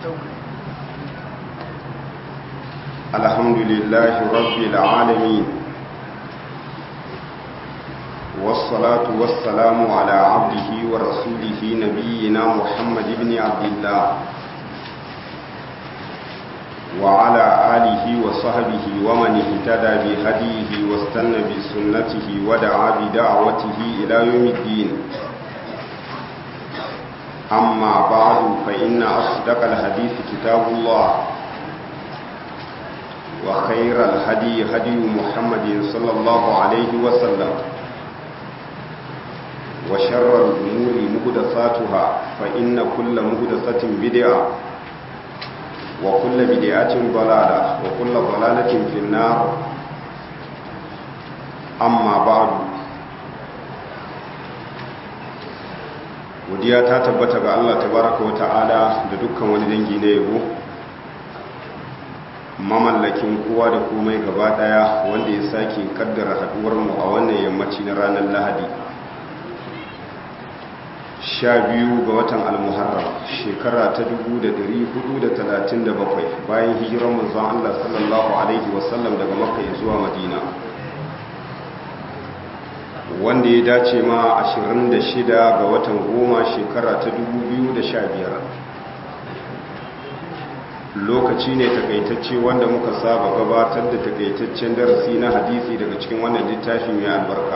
الحمد لله رب العالمين والصلاة والسلام على عبده ورسوله نبينا محمد بن عبد الله وعلى آله وصحبه ومن اهتدى بهديه واستنى بسنته ودعا بدعوته إلى يوم الدين أما بعد فإن أصدق الحديث كتاب الله وخير الهدي هدي محمد صلى الله عليه وسلم وشر الأمور مهدساتها فإن كل مهدسة بدعة وكل بدعة ضلالة وكل ضلالة في النار أما بعد godiya ta tabbata ga Allah tabaraka wa ta'ala da dukkan wani dangi na yabo mamallakin kowa da komai gaba daya wanda ya sake kaddara haduwar mu a wannan yammaci na ranar Lahadi sha biyu ga watan almuharram shekara ta 1437 bayan hijirar manzon Allah sallallahu alaihi wasallam daga makka zuwa madina wanda ya dace ma 26 ga watan goma shekara ta 2015 lokaci ne takaitacce wanda muka saba gabatar da takaitaccen darasi na hadisi daga cikin wannan littafin mai albarka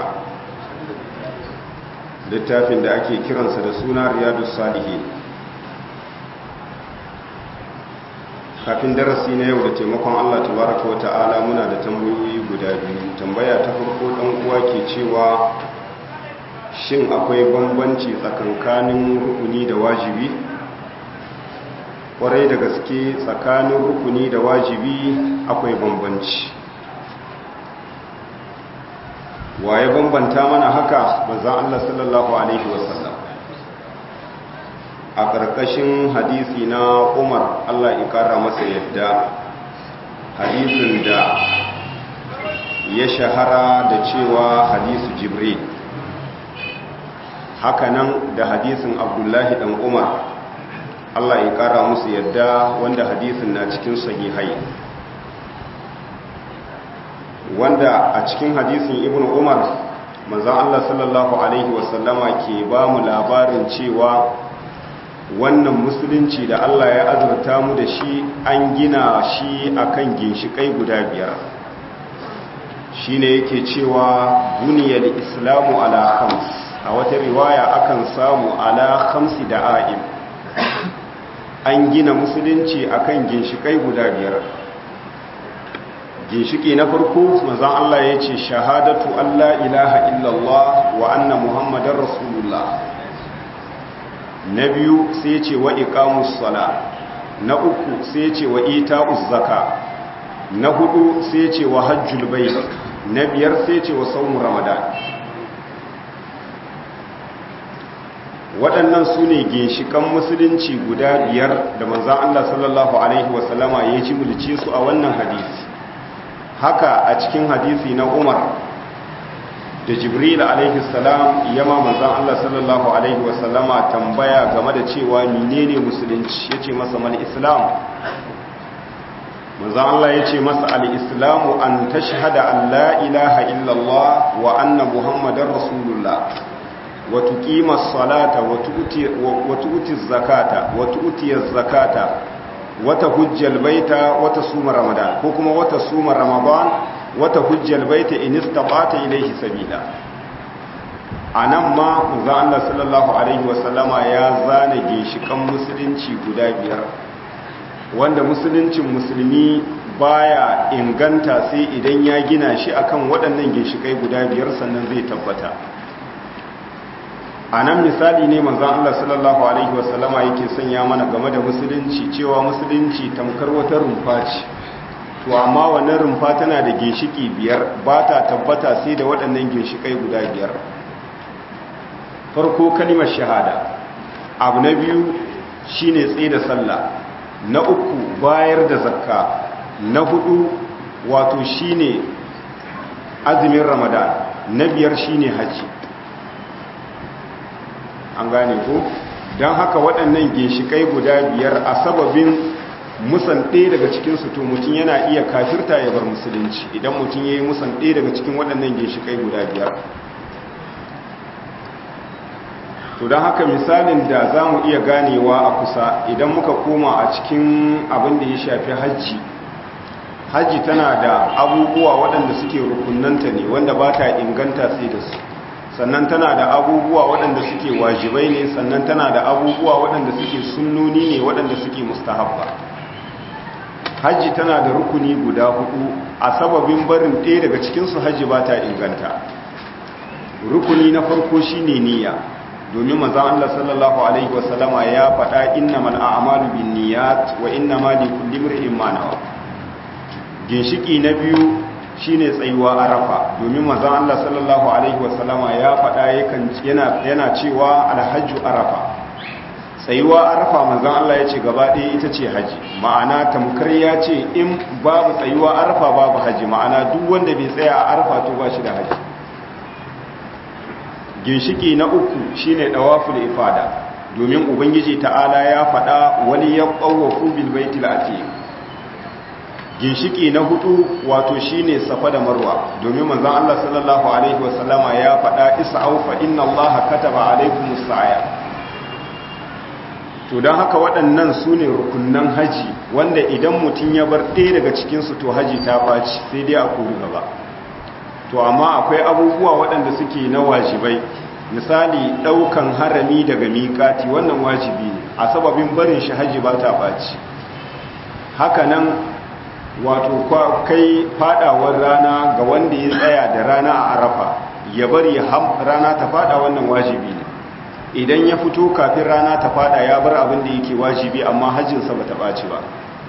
littafin da ake kiransa da suna riyadu salihi kafin darasi na yau da taimakon allah tabaraka wa ta'ala muna da tambayoyi guda biyu tambaya ta farko dan uwa ke cewa shin akwai bambanci tsakankanin rukuni da wajibi kwarai da gaske tsakanin rukuni da wajibi akwai bambanci waye bambanta mana haka manzon Allah sallallahu alaihi wasallam a ƙarƙashin hadisi na Umar Allah ya ƙara masa yadda hadisin da ya shahara da cewa hadisu Jibril hakanan da hadisin Abdullahi dan Umar Allah ya ƙara musu yadda wanda hadisin na cikin sahihai wanda a cikin hadisin ibn umar manzan Allah sallallahu Alaihi wasallama ke ba mu labarin cewa wannan musulunci da Allah ya azurta mu da shi an gina shi akan ginshikai guda biyar shi ne yake cewa buniyar islamu ala khams a wata riwaya akan samu ala khamsi da a'im an gina musulunci akan ginshikai guda biyar ginshiki na farko manzon Allah ya ce shahadatu Allah ilaha illallah wa anna muhammadar rasulullah na biyu sai ya ce wa iqamus sala na uku sai ya ce wa ita'uz zaka na hudu sai ya ce wa hajjul bait na biyar sai ya ce wa sawm ramadan waɗannan su ne ginshikan musulunci guda biyar da manzon Allah sallallahu alaihi wasallama ya ci mulce su a wannan hadisi haka a cikin hadisi na umar da jibril alaihi salam yama manzan Allah sallallahu alaihi wasallama tambaya game da cewa menene musulunci yace masa mal islam manzan Allah yace masa al islamu an tashhada an la ilaha illallah wa anna muhammadar rasulullah wa tuqima as-salata wa tu'ti wa tu'ti az-zakata wa tu'ti az-zakata wata hujjal baita wata suma ramadan ko kuma wata suma ramadan wata hujjal baita in istata ilayhi sabila anan ma manzo Allah sallallahu alaihi wasallama ya zana ginshikan musulunci guda biyar wanda musuluncin musulmi baya inganta sai idan ya gina shi akan waɗannan ginshikai guda biyar sannan zai tabbata a nan misali ne manzan Allah sallallahu Alaihi wasallama yake sanya mana game da musulunci cewa musulunci tamkar wata rumfa ce to amma wannan rumfa tana da ginshiki biyar ba ta tabbata sai da waɗannan ginshikai guda biyar farko kalimar shahada abu na biyu shine tsaye da sallah na uku bayar da zakka na hudu wato shine azumin ramadan na biyar shine hajji an gane ko don haka waɗannan ginshikai guda biyar a sababin musan ɗaya daga cikinsu to mutum yana iya kafirta ya bar musulunci idan mutum ya yi musan ɗaya daga cikin waɗannan ginshikai guda biyar to don haka misalin da za mu iya ganewa a kusa idan muka koma a cikin abin da ya shafi hajji hajji tana da abubuwa waɗanda suke rukunanta ne wanda ba ta inganta sai da su sannan tana da abubuwa waɗanda suke wajibai ne sannan tana da abubuwa waɗanda suke sunnoni ne waɗanda suke mustahabba hajji tana da rukuni guda hudu a sababin barin ɗaya daga cikinsu hajji ba ta inganta rukuni na farko shine niyya domin manzon Allah sallallahu alaihi wasallama ya faɗa innamal a'malu binniyat wa innamal likulli imrin ma nawa ginshiki na biyu shine tsayuwa arafa domin manzon Allah sallallahu alaihi wasallama ya faɗa yakan yana yana cewa alhajju arafa tsayuwa arafa manzon Allah ya ce gaba ɗaya ita ce haji ma'ana tamkar ya ce in babu tsayuwa arafa babu haji ma'ana duk wanda bai tsaya a arafa to ba shi da haji ginshiki na uku shine dawaful ifada domin ubangiji ta'ala ya faɗa wani ya qawwafu bil baitil atiq ginshiki na hudu wato shine safa da marwa domin manzon Allah sallallahu alaihi wasallama ya faɗa is'au fa inna Allaha kataba alaykumus sa'ya to don haka waɗannan su ne rukunan haji wanda idan mutum ya bar ɗaya daga cikinsu to haji ta ɓaci sai dai a kori gaba to amma akwai abubuwa waɗanda suke na wajibai misali ɗaukan harami daga miƙati wannan wajibi ne a sababin barin shi haji ba ta ɓaci hakanan wato kai fadawar rana ga wanda ya tsaya da rana a arafa ya bari rana ta fada wannan wajibi ne idan ya fito kafin rana ta fada ya bar abin da yake wajibi amma hajjinsa ba ta ɓaci ba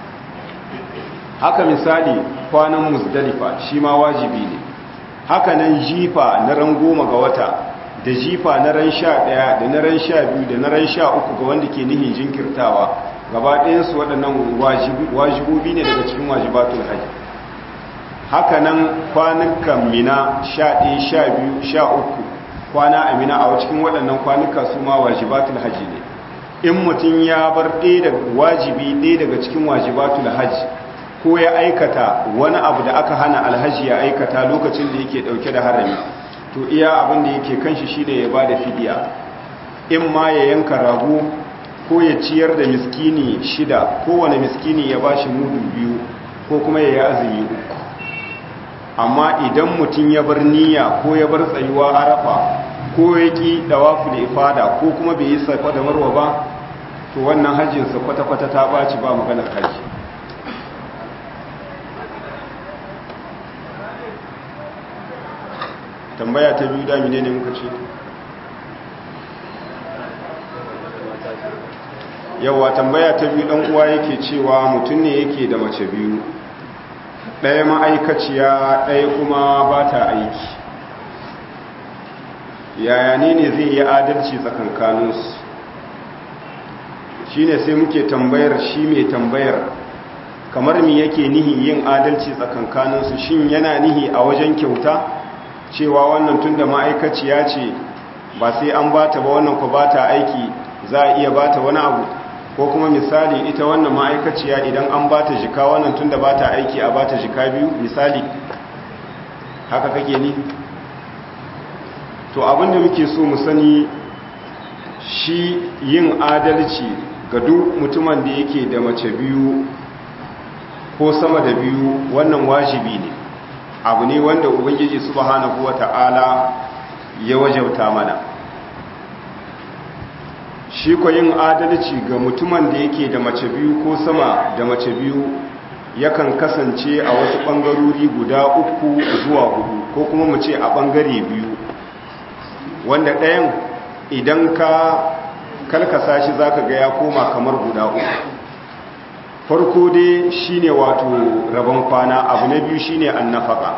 haka misali kwanan musdalifa shi ma wajibi ne haka nan jifa na ran goma ga wata da jifa na ran sha ɗaya da na ran sha biyu da na ran sha uku ga wanda ke nihin jinkirtawa gaba ɗayansu waɗannan wajibobi ne daga cikin wajibatul hajji haka nan kwanukan mina sha ɗaya sha biyu sha uku kwana amina a cikin waɗannan kwanuka su ma wajibatul hajji ne in mutum ya bar ɗaya da wajibi ɗaya daga cikin wajibatul hajji ko ya aikata wani abu da aka hana alhaji ya aikata lokacin da yake ɗauke da harami to iya abin da yake kanshi shine ya ba da fidiya in ma ya yanka rago ko ya ciyar da miskini shida kowane miskini ya ba shi mudu biyu ko kuma ya yi azumi uku amma idan mutum ya bar niyya ko ya bar tsayuwa arafa ko ya ƙi dawafu da ifada ko kuma bai yi safa da marwa ba to wannan hajjinsa kwata-kwata ta ɓaci ba maganar hajji tambaya ta biyu damine ne muka ce yawa tambaya ta biyu ɗan uwa yake cewa mutum ne yake da mace biyu ɗaya ma'aikaciya ɗaya kuma ba ta aiki yaya ne ne zai yi adalci tsakankaninsu shi ne sai muke tambayar shi mai tambayar kamar mi yake nihi yin adalci tsakankaninsu shin yana nihi a wajen kyauta cewa wannan tun da ma'aikaciya ce ba sai an bata ba wannan ku bata aiki za a iya bata wani abu ko kuma misali ita wannan ma'aikaciya idan an bata jika wannan tun da bata aiki a bata jika biyu misali haka kake ni to abinda muke so mu sani shi yin adalci ga duk mutumin da yake da mace biyu ko sama da biyu wannan wajibi ne abu ne wanda ubangiji subhanahu wata'ala ya wajauta mana shi ko yin adalci ga mutumin da yake da mace biyu ko sama da mace biyu yakan kasance a wasu ɓangarori guda uku zuwa hudu ko kuma mu ce a ɓangare biyu wanda ɗayan idan ka kalkasa shi zaka ga ya koma kamar guda uku farko dai shine wato rabon kwana abu na biyu shine annafaka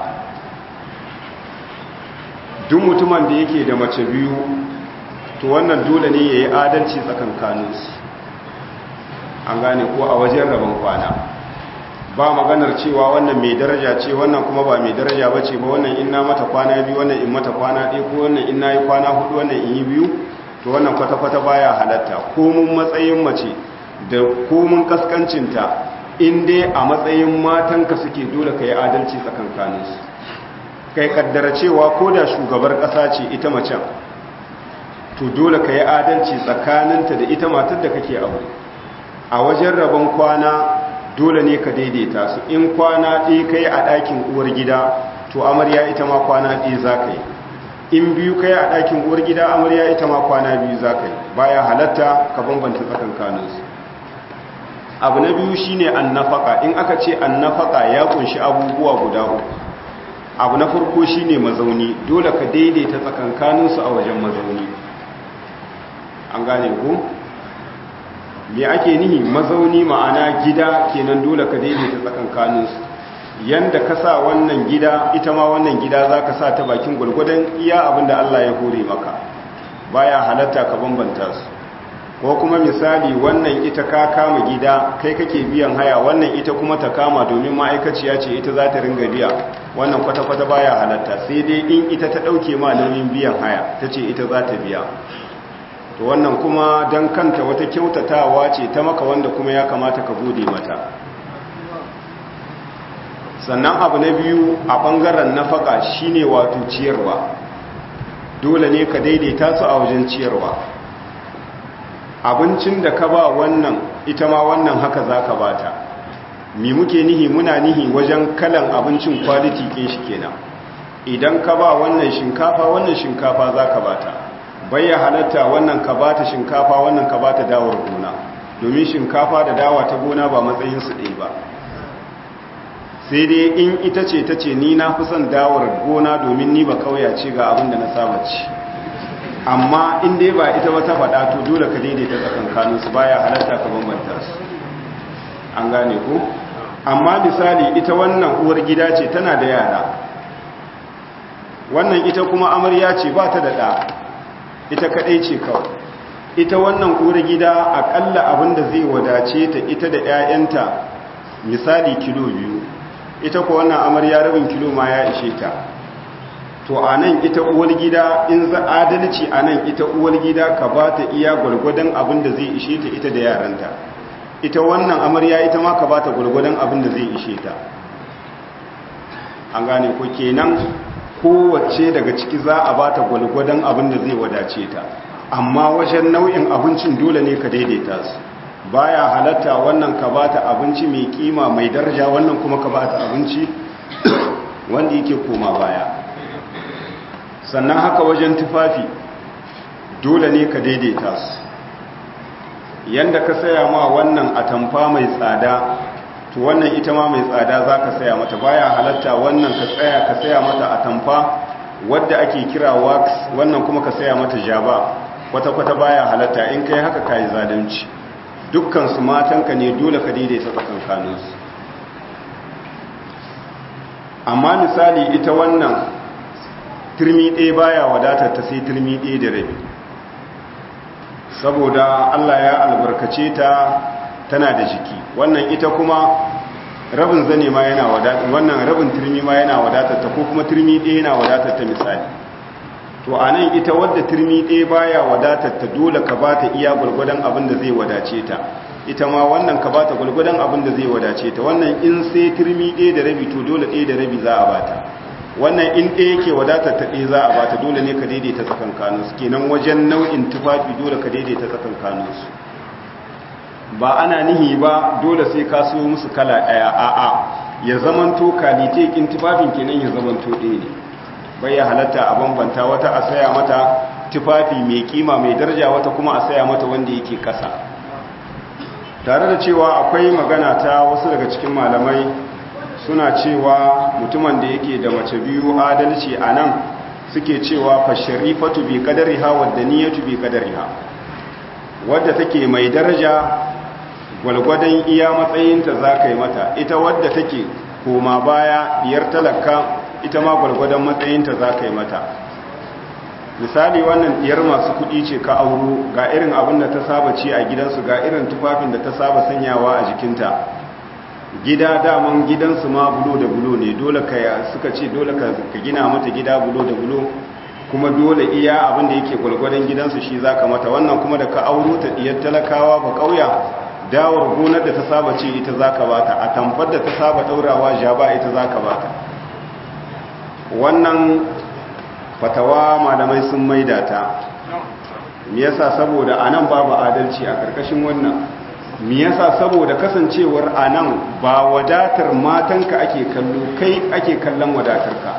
duk mutumin da yake da mace biyu to wannan dole ne yayi adalci tsakankaninsu an gane ko a wajen rabon kwana ba maganar cewa wannan mai daraja ce wannan kuma ba mai daraja ba ce ba wannan in na mata kwana biyu wannan in mata kwana ɗaya ko wannan in na yi kwana hudu wannan in yi biyu to wannan kwata-kwata baya halatta komun matsayin mace da komun kaskancinta in dai a matsayin matanka suke dole ka yi adalci tsakankaninsu kai kaddara cewa ko da shugabar ƙasa ce ita macen to dole ka yi adalci tsakaninta da ita matar da kake aure a wajen rabon kwana dole ne ka daidaita su in kwana ɗaya kai a ɗakin uwar gida to amarya ita ma kwana ɗaya za ka yi in biyu kai a ɗakin uwar gida amarya ita ma kwana biyu za ka yi baya halatta ka bambanta tsakankaninsu abu na biyu shine annafaka in aka ce annafaka ya kunshi abubuwa guda uku abu na farko shine mazauni dole ka daidaita tsakankaninsu a wajen mazauni an gane ku me ake nihi mazauni ma'ana gida kenan dole ka daidaita tsakankaninsu yanda ka sa wannan gida ita ma wannan gida za ka sa ta bakin gwargwadon iya abinda Allah ya hore maka baya halatta ka bambanta su ko kuma misali wannan ita ka kama gida kai kake biyan haya wannan ita kuma ta kama domin ma'aikaciya ce ita za ta ringa biya wannan kwata-kwata baya halatta sai dai in ita ta ɗauke ma nauyin biyan haya ta ce ita za ta biya to wannan kuma don kanta wata kyautatawa ce ta maka wanda kuma ya kamata ka gode mata sannan abu na biyu a ɓangaren nafaka shine wato ciyarwa dole ne ka daidaita su a wajen ciyarwa abincin da ka ba wannan ita ma wannan haka za ka bata mi muke nihi muna nihi wajen kalan abincin kwaliti kin shi kenan idan ka ba wannan shinkafa wannan shinkafa za ka bata bayya halatta wannan ka bata shinkafa wannan ka bata dawar gona domin shinkafa da dawa ta gona ba matsayinsu ɗaya ba sai dai in ita ce ta ce ni na fi son dawar gona domin ni ba kauya ce ga abin da na saba ci amma in dai ba ita ba ta faɗa to dole ka daidaita tsakankanin su baya halatta ka bambanta su an gane ko amma misali ita wannan uwar gida ce tana da yara wannan ita kuma amarya ce ba ta da ɗa ita kaɗai ce kawai ita wannan uwar gida aƙalla abin da zai wadace ta ita da 'ya'yanta misali kilo biyu ita ko wannan amarya rabin kilo ma ya ishe ta to a nan ita uwar gida in za adalci a nan ita uwar gida ka ba ta iya gwargwadon abin da zai ishe ta ita da yaranta ita wannan amarya ita ma ka ba ta gwargwadon abin da zai ishe ta an gane ko kenan kowace daga ciki za a ba ta gwargwadon abin da zai wadace ta amma wajen nau'in abincin dole ne ka daidaita su baya halatta wannan ka ba ta abinci mai kima mai daraja wannan kuma ka ba ta abinci wanda yake koma baya sannan haka wajen tufafi dole ne ka daidaita su yanda ka saya ma wannan atamfa mai tsada to wannan ita ma mai tsada za ka saya mata baya halatta wannan ka tsaya ka saya mata atamfa wadda ake kira wax wannan kuma ka saya mata jaba kwata-kwata baya halatta in kai haka kayi zalunci dukkan su matanka ne dole ka daidaita tsakankaninsu amma misali ita wannan turmi ɗaya baya wadatar ta sai turmi ɗaya da rabi saboda Allah ya albarkace ta tana da jiki wannan ita kuma rabin zane ma yana wadatar wannan rabin turmi ma yana wadatar ta ko kuma turmi ɗaya yana wadatar ta misali to a nan ita wadda turmi ɗaya baya wadatar ta dole ka ba ta iya gwargwadon abin da zai wadace ta ita ma wannan ka ba ta gwargwadon abin da zai wadace ta wannan in sai turmi ɗaya da rabi to dole ɗaya da rabi za a bata wannan in ɗaya yake wadatar ta ɗaya za a bata dole ne ka daidaita tsakankaninsu kenan wajen nau'in tufafi dole ka daidaita tsakankaninsu ba ana nihi ba dole sai ka so musu kala ɗaya a'a ya zamanto kalite kin tufafin kenan ya zamanto ɗaya ne bai ya halatta a bambanta wata a saya mata tufafi mai kima mai daraja wata kuma a saya mata wanda yake kasa tare da cewa akwai magana ta wasu daga cikin malamai suna cewa mutumin da yake da mace biyu adalci a nan suke cewa fa sharifatu bi qadariha wa daniyatu bi qadariha wadda take mai daraja gwalgwadon iya matsayinta za ka yi mata ita wadda take koma baya diyar talaka ita ma gwalgwadon matsayinta za ka yi mata misali wannan diyar masu kudi ce ka auro ga irin abin da ta saba ci a gidansu ga irin tufafin da ta saba sanyawa a jikinta gida daman gidansu ma bulo da bulo ne dole ka suka ce dole ka gina mata gida bulo da bulo kuma dole iya abin da yake gwalgwadon gidansu shi za ka mata wannan kuma da ka auro ta diyar talakawa ba kauya dawar gonar da ta saba ce ita za ka bata a tamfar da ta saba daurawa jaba ita za ka bata wannan fatawa malamai sun maida ta me yasa saboda anan babu adalci a karkashin wannan me yasa saboda kasancewar anan ba wadatar matanka ake kallo kai ake kallon wadatarka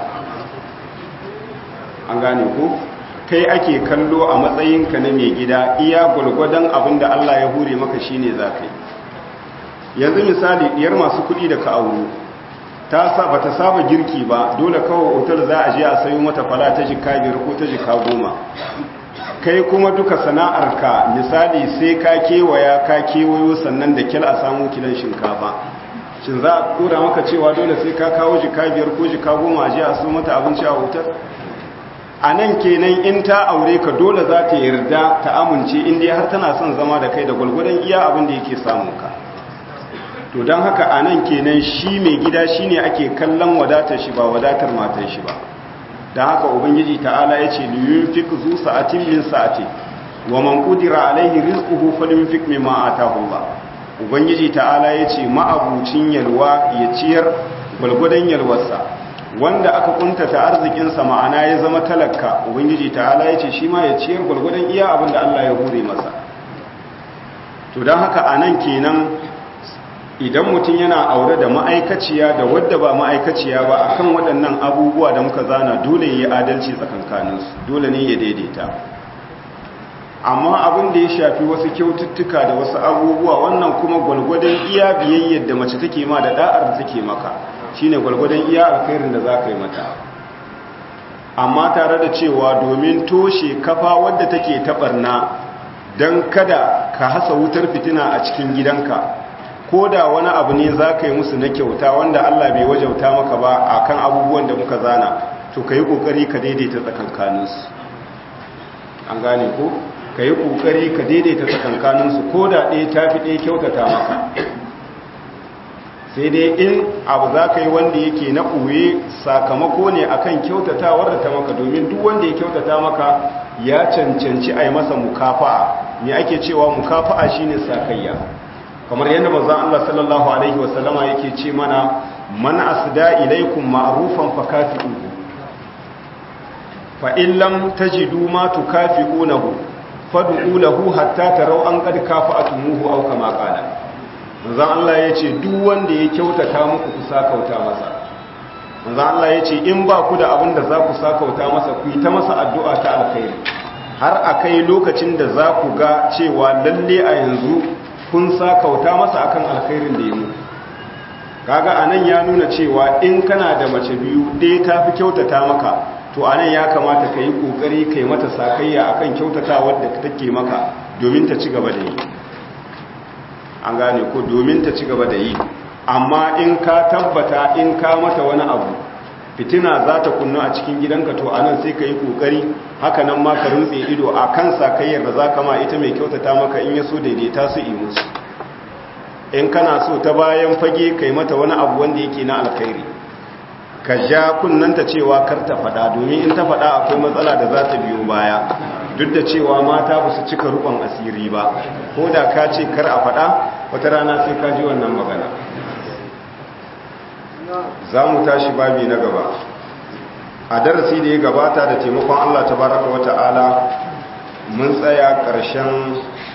an gane ko kai ake kallo a matsayinka na mai gida iya gwargwadon abin da Allah ya hure maka shine za ka yi yanzu misali diyar masu kuɗi da ka auro ta ba ta saba girki ba dole kawai otal za a je a sayo mata fala ta jika biyar ko ta jika goma kai kuma duka sana'arka misali sai ka kewaya ka kewayo sannan da kyal a samu kilan shinkafa shin za a kura maka cewa dole sai ka kawo jika biyar ko jika goma a je a so mata abinci a otal a nan kenan in ta aure ka dole za ta yarda ta amince inda har tana son zama da kai da gwalgwadon iya abin da yake samun ka to don haka a nan kenan shi mai gida shi ne ake kallon wadatar shi ba wadatar matar shi ba don haka ubangiji ta'ala ya ce liyun fik zu sa'atin min sa'ati wa man kudira alaihi rizquhu falyunfik mimma atahu ba ubangiji ta'ala ya ce ma'abucin yalwa ya ciyar gwalgwadon yalwarsa wanda aka kuntata arzikinsa ma'ana ya zama talaka ubangiji ta'ala ya ce shi ma ya ciyar gwalgwadon iya abin da Allah ya hure masa to don haka a nan kenan idan mutum yana aure da ma'aikaciya da wadda ba ma'aikaciya ba akan waɗannan abubuwa da muka zana dole ya yi adalci tsakankaninsu dole ne ya daidaita amma abin da ya shafi wasu kyaututtuka da wasu abubuwa wannan kuma gwalgwadon iya biyayyar da mace take ma da da'ar da take maka shine gwalgwadon iya alkhairin da za ka yi mata amma tare da cewa domin toshe kafa wadda take taɓarna don kada ka hasa wutar fitina a cikin gidanka ko da wani abu ne za ka yi musu na kyauta wanda Allah bai wajauta maka ba a kan abubuwan da muka zana to ka yi ƙoƙari ka daidaita tsakankaninsu an gane ko ka yi ƙoƙari ka daidaita tsakankaninsu ko da ɗaya ta fi ɗaya kyautata maka sai dai in abu za ka yi wanda yake na ɓoye sakamako ne akan kyautatawar da ta maka domin duk wanda ya kyautata maka ya cancanci a yi masa mukafa'a me ake cewa mukafa'a shine sakayya kamar yadda manzon Allah sallallahu alaihi wasallama yake ce mana man asda ilaikum ma'rufan fakafi'uhu fa in lam tajidu ma tukafi'unahu fad'u lahu hatta taraw an qad kafa'atumuhu aw kama qala manzon Allah yace duk wanda ya kyautata muku ku sakauta masa manzon Allah yace in ba ku da abin da za ku sakauta masa ku yi ta masa addu'a ta alkhairi har akai lokacin da za ku ga cewa lalle a yanzu kun sakauta masa akan alkhairin da ya muku kaga anan ya nuna cewa in kana da mace biyu ɗaya ta fi kyautata maka to anan ya kamata ka yi ƙoƙari ka yi mata sakayya akan kyautatawar da take maka domin ta ci gaba da yi an gane ko domin ta ci gaba da yi amma in ka tabbata in ka mata wani abu fitina za ta kunnu a cikin gidanka to anan sai ka yi ƙoƙari haka nan ma ka rintse ido a kan sakayyar da za ka ma ita mai kyautata maka in ya so daidaita su yi musu in kana so ta bayan fage kai mata wani abu wanda yake na alkhairi ka ja kunnanta cewa kar ta fada domin in ta fada akwai matsala da za ta biyo baya duk da cewa mata ba su cika rukun asiri ba ko da ka ce kar a fada wata rana sai ka ji wannan magana za mu tashi babi na gaba a darasi da ya gabata da taimakon allah tabaraka wata'ala mun tsaya ƙarshen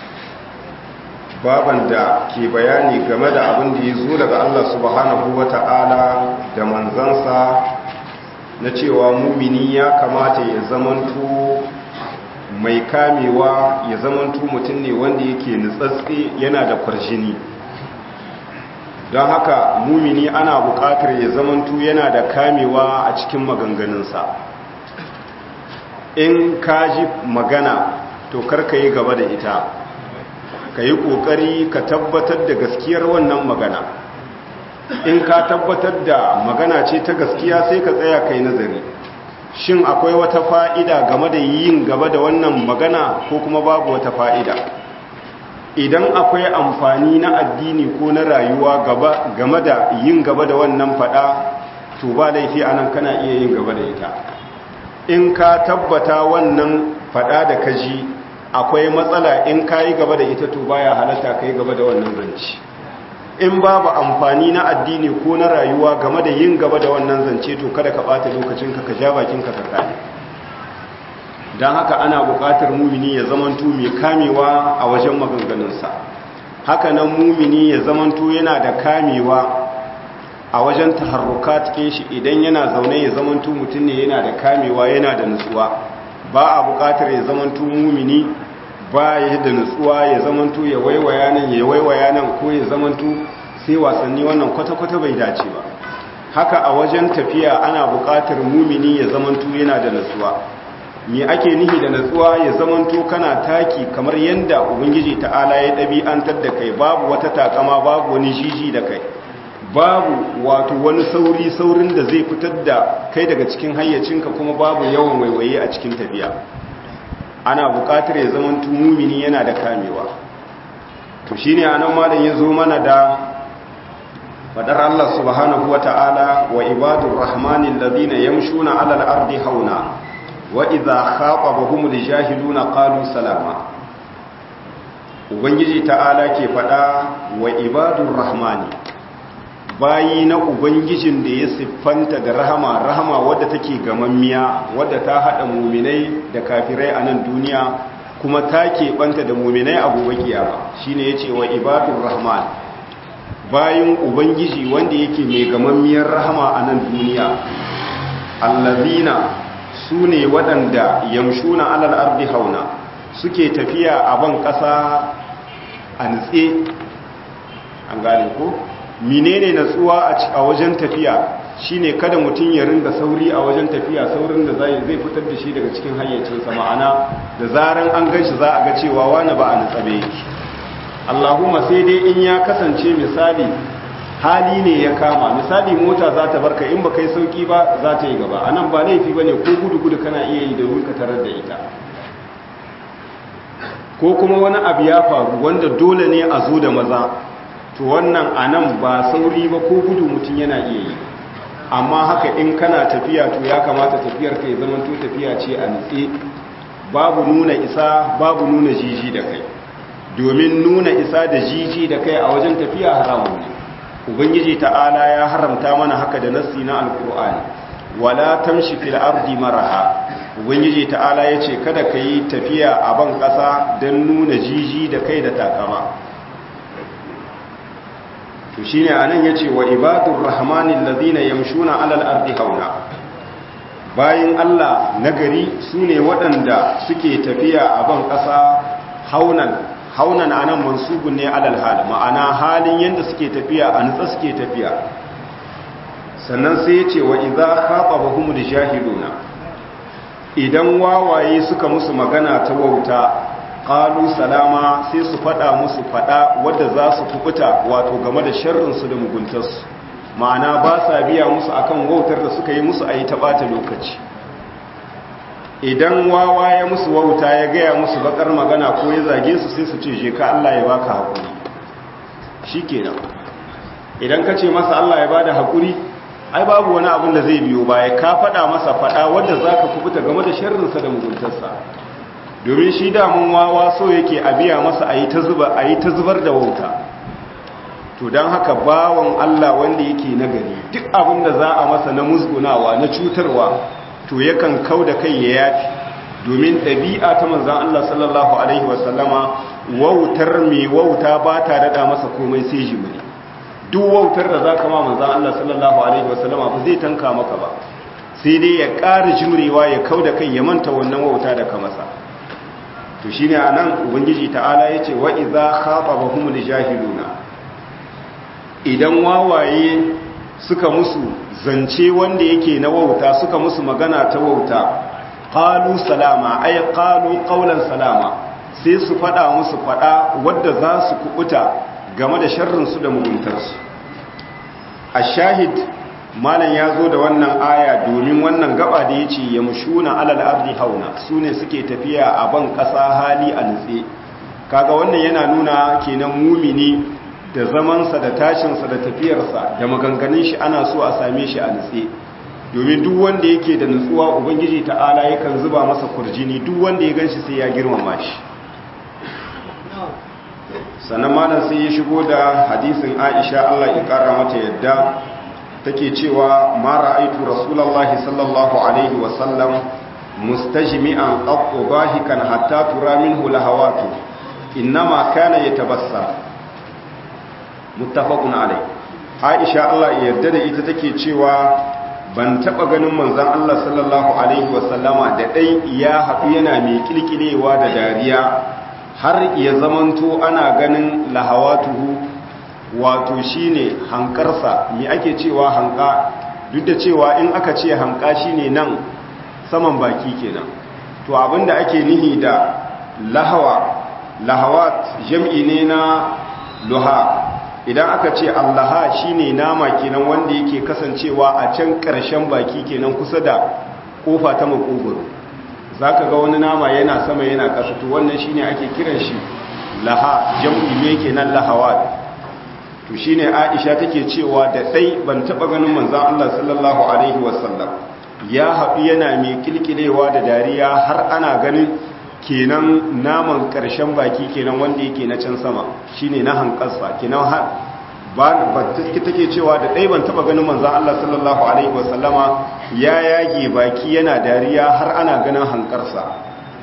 baban da ke bayani game da abin da ya zo daga Allah subhanahu wa ta'ala da manzansa na cewa mumini ya kamata ya zamanto mai kamewa ya zamanto mutum ne wanda yake nutsatse yana da kwarjini don haka mumini ana buƙatar ya zamanto yana da kamewa a cikin maganganunsa in ka ji magana to karka yi gaba da ita ka yi ƙoƙari ka tabbatar da gaskiyar wannan magana in ka tabbatar da magana ce ta gaskiya sai ka tsaya kai nazari shin akwai wata fa'ida game da yin gaba da wannan magana ko kuma babu wata fa'ida idan akwai amfani na addini ko na rayuwa game da yin gaba da wannan fada to ba laifi anan kana iya yin gaba da ita in ka tabbata wannan fada da kaji akwai matsala in ka yi gaba da ita to baya halatta ka yi gaba da wannan zance in babu amfani na addini ko na rayuwa game da yin gaba da wannan zance to kada ka bata lokacinka ka ja bakinka ka kame don haka ana buƙatar mumini ya zamanto mai kamewa a wajen maganganunsa haka nan mumini ya zamanto yana da kamewa a wajen taharruka cikin shi idan yana zaune ya zamanto mutum ne yana da kamewa yana da nutsuwa ba a buƙatar ya zamanto mumini ba ya da nutsuwa ya zamanto ya waiwaya nan ya waiwaya nan ko ya zamanto sai wasanni wannan kwata-kwata bai dace ba haka a wajen tafiya ana buƙatar mumini ya zamanto yana da nutsuwa me ake nihi da natsuwa ya zamanto kana taki kamar yadda ubangiji ta'ala ya ɗabi'antar da kai babu wata takama babu wani jiji da kai babu wato wani sauri saurin da zai fitar da kai daga cikin hayyacinka kuma babu yawan waiwaye a cikin tafiya ana buƙatar ya zamanto mumini yana da kamewa to shine anan malam ya zo mana da fadar Allah subhanahu wata'ala wa ibadur rahmanil ladina yamshuna 'alal ardi hauna وإذا خاطبهم الجاهلون قالوا سلاما ubangiji ta'ala ke faɗa wa ibadun rahmani bayi na ubangijin da ya siffanta da rahama rahama wadda take gamammiya wadda ta haɗa muminai da kafirai a nan duniya kuma ta keɓanta da muminai a gobe kiyama shine yace wa ibadun rahman bayin ubangiji wanda yake mai gamammiyar rahama a nan duniya allazina su ne waɗanda yamshuna alal ardi hauna suke tafiya a ban ƙasa a nutse an gane ko menene natsuwa a wajen tafiya shine kada mutum ya ringa sauri a wajen tafiya saurin da zai zai fitar da shi daga cikin hayyacinsa ma'ana da zaran an ganshi za a ga cewa wani ba a nutsabe yake Allahumma sai dai in ya kasance misali hali ne ya kama misali mota za ta barka in ba kai sauki ba za ta yi gaba a nan ba laifi ba ne ko gudu-gudu kana iya yi da ka tarar da ita ko kuma wani abu ya faru wanda dole ne a zo da maza to wannan a nan ba sauri ba ko gudu mutum yana iya yi amma haka in kana tafiya to ya kamata tafiyar ka ya zama to tafiya ce a nutse babu nuna isa babu nuna jiji da kai domin nuna isa da jiji da kai a wajen tafiya haramun ne ubangiji ta'ala ya haramta mana haka da nassi na alkur'ani wala tamshi fil ardi maraha ubangiji ta'ala yace kada kai tafiya a ban kasa dan nuna jiji da kai da takama to shine anan yace wa ibadur rahmanil ladina yamshuna alal ardi hauna bayin Allah nagari sune waɗanda suke tafiya a ban kasa haunan haunan anan mansubun ne alal hal ma'ana halin yanda suke tafiya a nutsa suke tafiya sannan sai yace wa idza khatabahumul jahiluna idan wawaye suka musu magana ta wauta qalu salama sai su fada musu fada wanda za su kubuta wato game da sharrin su da muguntarsu ma'ana ba sa biya musu akan wautar da suka yi musu ayi ta bata lokaci idan wawa ya musu wauta ya gaya musu bakar magana ko ya zage su sai su ce je ka Allah ya baka hakuri shikenan idan ka ce masa Allah ya bada hakuri ai babu wani abin da zai biyo baya ka faɗa masa faɗa wanda zaka kubuta game da sharrinsa da muguntarsa domin shi damun wawa so yake a biya masa ayi ta zuba ayi ta zubar da wauta to dan haka bawon Allah wanda yake nagari duk abin da za a masa na musgunawa na cutarwa to yakan kau da kai ya yafi domin ɗabi'a ta manzan Allah sallallahu Alaihi wasallama wautar mai wauta ba ta daɗa masa komai sai jimiri duk wautar da za ka ma manzan Allah sallallahu Alaihi wasallama ba zai tanka maka ba sai dai ya ƙara jimrewa ya kau da kai ya manta wannan wauta da ka masa to shi ne a nan ubangiji ta'ala ya ce wa iza haɓa ba humul jahiluna idan wawaye suka musu zance wanda yake na wauta suka musu magana ta wauta qalu salama ay qalu qawlan salama sai su fada musu fada wadda za su kubuta game da sharrin su da muguntar su ashahid malam ya zo da wannan aya domin wannan gaba da yace yamshuna alal ardi hauna sune suke tafiya a ban kasa hali a nutse kaga wannan yana nuna kenan mumini da zamansa da tashinsa da tafiyarsa da maganganun shi ana so a same shi a nutse domin duk wanda yake da nutsuwa ubangiji ta'ala yakan zuba masa kurjini duk wanda ya ganshi sai ya girmama shi sannan malam sai ya shigo da hadisin Aisha Allah ya kara mata yadda take cewa ma ra'aitu rasulullahi sallallahu alaihi wa sallam mustajmi'an qattu bahikan hatta tura minhu lahawatu innama kana yatabassam muttafaqun alai Aisha Allah ya yarda da ita take cewa ban taba ganin manzon Allah sallallahu alaihi wa sallama da dai ya haɗu yana mai kilkilewa da dariya har ya zamanto ana ganin lahawatuhu wato shine hankarsa me ake cewa hanka duk da cewa in aka ce hanka shine nan saman baki kenan to abinda ake nihi da lahawa lahawat jam'i ne na luha idan aka ce allaha shine nama kenan wanda yake kasancewa a can ƙarshen baki kenan kusa da kofa ta makogoro zaka ga wani nama yana sama yana ƙasa to wannan shine ake kiran shi laha jam'i ne kenan lahawat to shine Aisha take cewa da dai ban taba ganin manzon Allah sallallahu alaihi wasallam ya haɗu yana mai kilkilewa da dariya har ana ganin kenan naman ƙarshen baki kenan wanda yake na can sama shine na hankalsa kenan har ba take cewa da dai ban taba ganin manzon Allah sallallahu alaihi wasallama ya yage baki yana dariya har ana ganin hankarsa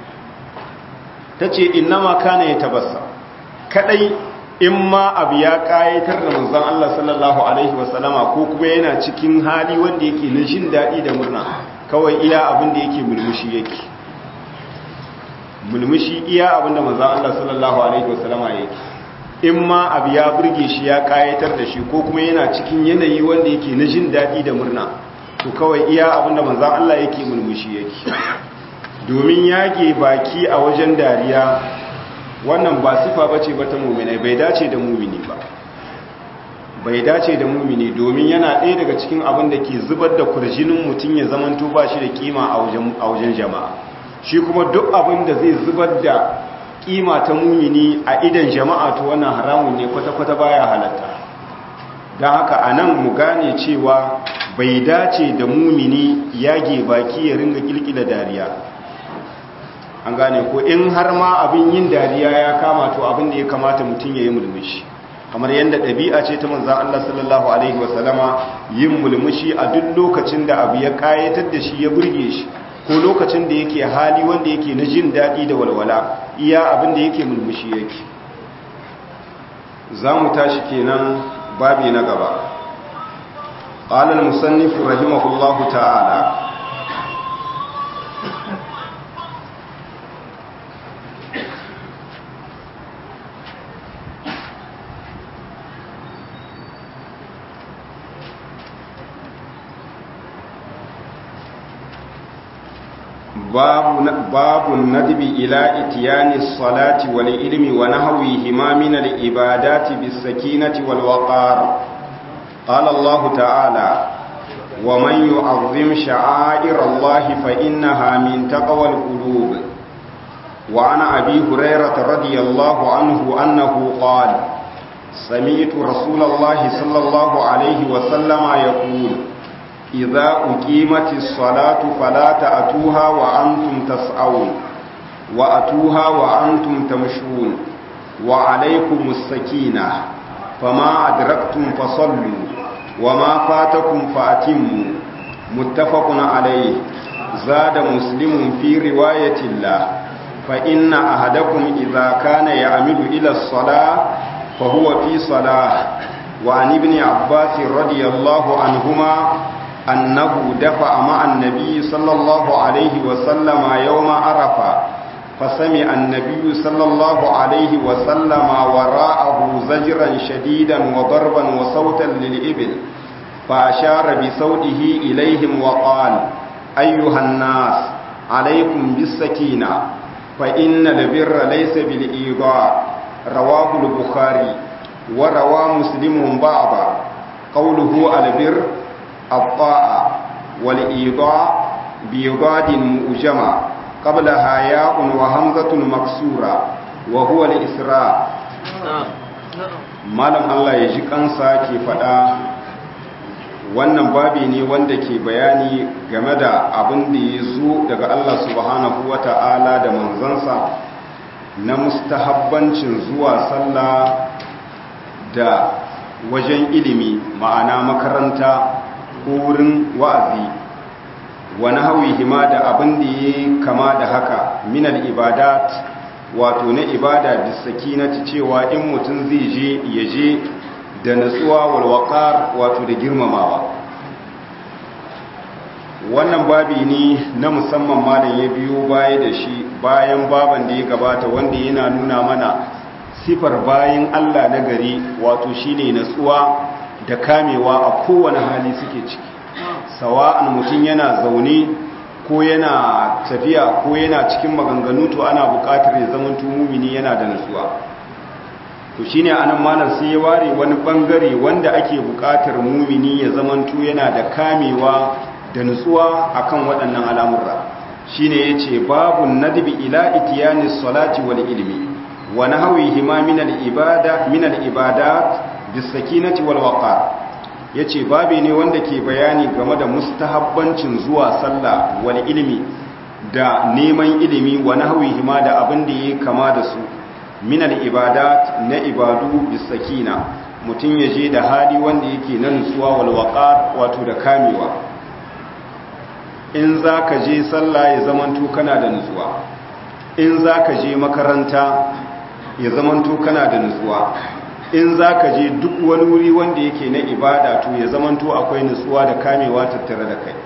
tace innama kana yatabassa kadai in ma abu ya kayatar da manzon Allah sallallahu alaihi wasallama ko kuma yana cikin hali wanda yake na jin daɗi da murna kawai iya abin da yake mulmushi yake mulmushi iya abin da manzon Allah sallallahu alaihi wasallama yake in ma abu ya burge shi ya kayatar da shi ko kuma yana cikin yanayi wanda yake na jin daɗi da murna to kawai iya abin da manzon Allah yake mulmushi yake domin yage baki a wajen dariya wannan ba sifa bace ba ta mu'minai bai dace da mu'mini ba bai dace da mu'mini domin yana ɗaya daga cikin abin da ke zubar da kurjinin mutum ya zamanto ba shi da kima a wajen jama'a shi kuma duk abin da zai zubar da kima ta mu'mini a idan jama'a to wannan haramun ne kwata-kwata baya halatta don haka a nan mu gane cewa bai dace da mu'mini yage baki ya ringa kilkila dariya an gane ko in har ma abin yin dariya ya kama to abin da ya kamata mutum ya yi mulmushi kamar yadda ɗabi'a ce ta manzan Allah sallallahu alaihi wasallama yin mulmushi a duk lokacin da abu ya kayatar da shi ya burge shi ko lokacin da yake hali wanda yake na jin daɗi da walwala iya abin da yake mulmushi yake za mu tashi kenan babi na gaba قال المصنف رحمه الله تعالى باب باب الندب الى اتيان الصلاه والعلم ونحوهما من العبادات بالسكينه والوقار قال الله تعالى ومن يعظم شعائر الله فانها من تقوى القلوب وعن ابي هريره رضي الله عنه انه قال سمعت رسول الله صلى الله عليه وسلم يقول إذا أقيمت الصلاة فلا تأتوها وأنتم تسعون وأتوها وأنتم تمشون وعليكم السكينة فما أدركتم فصلوا وما فاتكم فأتموا متفق عليه زاد مسلم في رواية الله فإن أحدكم إذا كان يعمل إلى الصلاة فهو في صلاة وعن ابن عباس رضي الله عنهما أنه دفع مع النبي صلى الله عليه وسلم يوم عرفة فسمع النبي صلى الله عليه وسلم وراءه زجرا شديدا وضربا وصوتا للإبل فأشار بصوته إليهم وقال أيها الناس عليكم بالسكينة فإن البر ليس بالإيضاء رواه البخاري وروى مسلم بعضا قوله البر الطاعة والإيضاء بيضاد مؤجمة قبلها ياء وهمزة مكسورة وهو الإسراء malam Allah ya ji kansa ke faɗa wannan babi ne wanda ke bayani game da abin da ya zo daga Allah subhanahu wa ta'ala da manzansa na mustahabbancin zuwa sallah da wajen ilimi ma'ana makaranta ko wurin wa'azi wani hawi hima da abin da ya kama da haka minal ibadat wato na ibada bisaki na cewa in mutum zai je ya je da natsuwa walwakar wato da girmamawa wannan babi ne na musamman malam ya biyo baya da shi bayan baban da ya gabata wanda yana nuna mana sifar bayan Allah na gari wato shine natsuwa da kamewa a kowane hali suke ciki sawa'an mutum yana zaune ko yana tafiya ko yana cikin maganganu to ana buƙatar ya zama mumini yana da natsuwa to shine anan malam sai ya ware wani bangare wanda ake buƙatar mumini ya zamanto yana da kamewa da nutsuwa akan waɗannan al'amurra shine yace babu nadbi ila itiyani salati wal ilmi wa nahwihi ma min al ibada min al ibadat bis sakinati wal waqar yace babe ne wanda ke bayani game da mustahabbancin zuwa sallah wal ilmi da neman ilimi wa nahwihi ma da abin da yake kama da su min al ibadat na ibadu bis sakina mutun yaje da hali wanda yake na nutsuwa wal waqar wato da kamewa in za ka je sallah ya zamanto kana da nutsuwa in za ka je makaranta ya zamanto kana da nutsuwa in za ka je duk wani wuri wanda yake na ibada to ya zamanto akwai nutsuwa da kamewa tattare da kai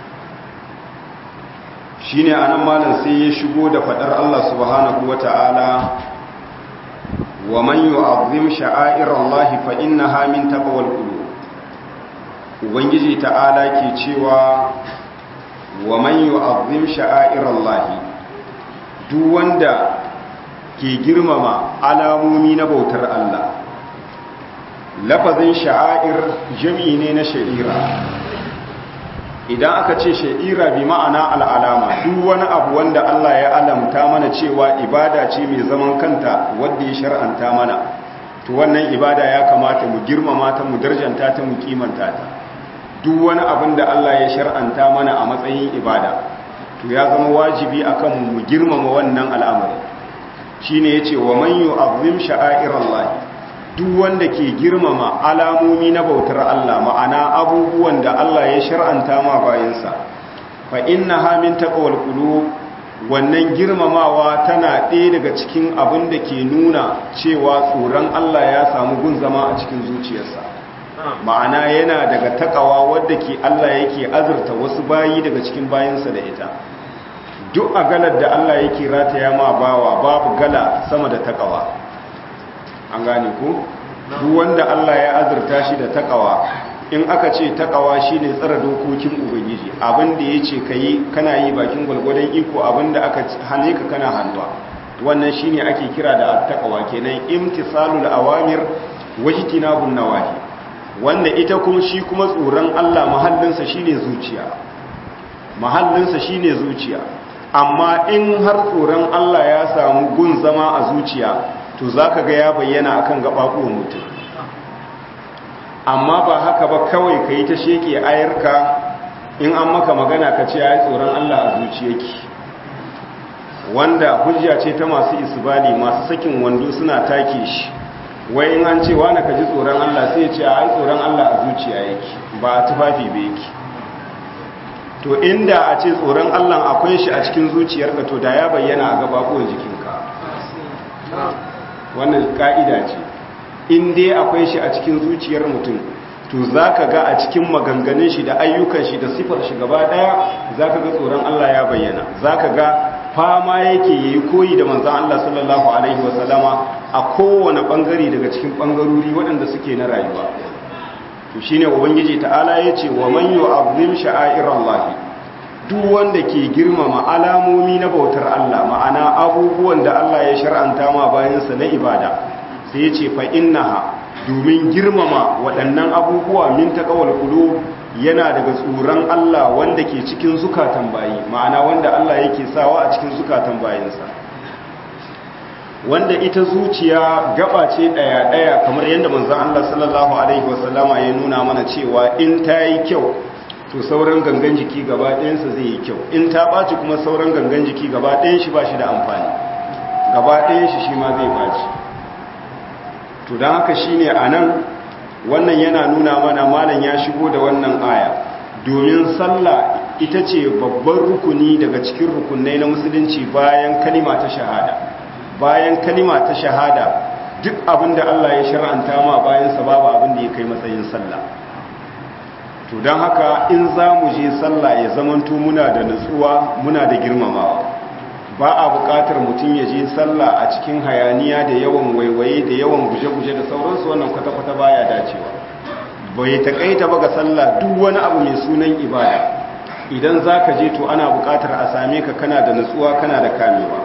shi ne anan malam sai ya shigo da fadar Allah subhanahu wa ta'ala wa man yu'azzim sha'airallahi fa innaha min taqwal qulub ubangiji ta'ala ke cewa wa man yu'azzim sha'airallahi duk wanda ke girmama alamomi na bautar Allah lafazin sha'air jami'i ne na sha'ira idan aka ce sha'ira bi ma'ana al'alama duk wani abu wanda Allah ya alamta mana cewa ibada ce mai zaman kanta wadda ya shar'anta mana to wannan ibada ya kamata mu girmama ta mu darjanta ta mu kimanta ta duk wani abin da Allah ya shar'anta mana a matsayin ibada to ya zama wajibi akan mu girmama wannan al'amari shine yace wa man yu'azzim sha'airallahi duk wanda ke girmama alamomi na bautar Allah ma'ana abubuwan da Allah ya shar'anta ma bayansa fa innaha min taqwal qulub wannan girmamawa tana ɗaya daga cikin abin da ke nuna cewa tsoron Allah ya samu gun zama a cikin zuciyarsa ma'ana yana daga takawa wadda ke Allah yake azurta wasu bayi daga cikin bayansa da ita duk a galar da Allah yake rataya ma bawa babu gala sama da takawa an gane ko duk wanda Allah ya azurta shi da takawa in aka ce takawa shine tsara dokokin ubangiji abin da yace kai kana yi bakin gwalgwadon iko abin da aka hane ka kana hannuwa wannan shine ake kira da takawa kenan imtisalul awamir wajtinabun nawahi wanda ita kuma shi kuma tsoron Allah mahallinsa shine zuciya mahallinsa shine zuciya amma in har tsoron Allah ya samu gun zama a zuciya to zaka ga ya bayyana akan gababuwan mutum amma ba haka ba kawai kai ta sheke ayarka in an maka magana ka ce ai tsoron Allah a zuciyarki wanda hujja ce ta masu isbali masu sakin wando suna take shi wai in an ce wani ka ji tsoron Allah sai ya ce a yi tsoron Allah a zuciya yake ba a tufafi ba yake to inda a ce tsoron Allah akwai shi a cikin zuciyarka to da ya bayyana a gababuwan jikinka wannan ka'ida ce in dai akwai shi a cikin zuciyar mutum to za ka ga a cikin maganganun shi da ayyukan shi da sifar shi gaba daya za ka ga tsoron Allah ya bayyana za ka ga fama yake ya yi koyi da manzan Allah sallallahu Alaihi wasallama a kowane ɓangare daga cikin ɓangarori waɗanda suke na rayuwa to shi ne ubangiji ta'ala ya ce wa man yi abin sha'a'irar lahi duk wanda ke girmama alamomi na bautar Allah ma'ana abubuwan da Allah ya shar'anta ma bayansa na ibada sai ya ce fa innaha domin girmama waɗannan abubuwa min taqawal qulub yana daga tsoron Allah wanda ke cikin zukatan bayi ma'ana wanda Allah yake sawa a cikin zukatan bayinsa wanda ita zuciya gaba ce daya daya kamar yadda manzon Allah sallallahu alaihi wasallama ya nuna mana cewa in ta yi kyau to sauran gangan jiki gaba ɗayansa zai yi kyau in ta ɓaci kuma sauran gangan jiki gaba ɗayan shi ba shi da amfani gaba ɗayan shi shi ma zai ɓaci to don haka shi ne a nan wannan yana nuna mana malam ya shigo da wannan aya domin sallah ita ce babban rukuni daga cikin rukunai na musulunci bayan kalima ta shahada bayan kalima ta shahada duk abin da Allah ya shar'anta ma bayan sa babu abin da ya kai matsayin sallah to don haka in za mu je sallah ya zamanto muna da nutsuwa muna da girmamawa ba a buƙatar mutum ya je sallah a cikin hayaniya da yawan waiwaye da yawan guje-guje da sauransu wannan kwata-kwata baya dacewa bai taƙaita ba ga sallah duk wani abu mai sunan ibada idan za ka je to ana buƙatar a same ka kana da nutsuwa kana da kamewa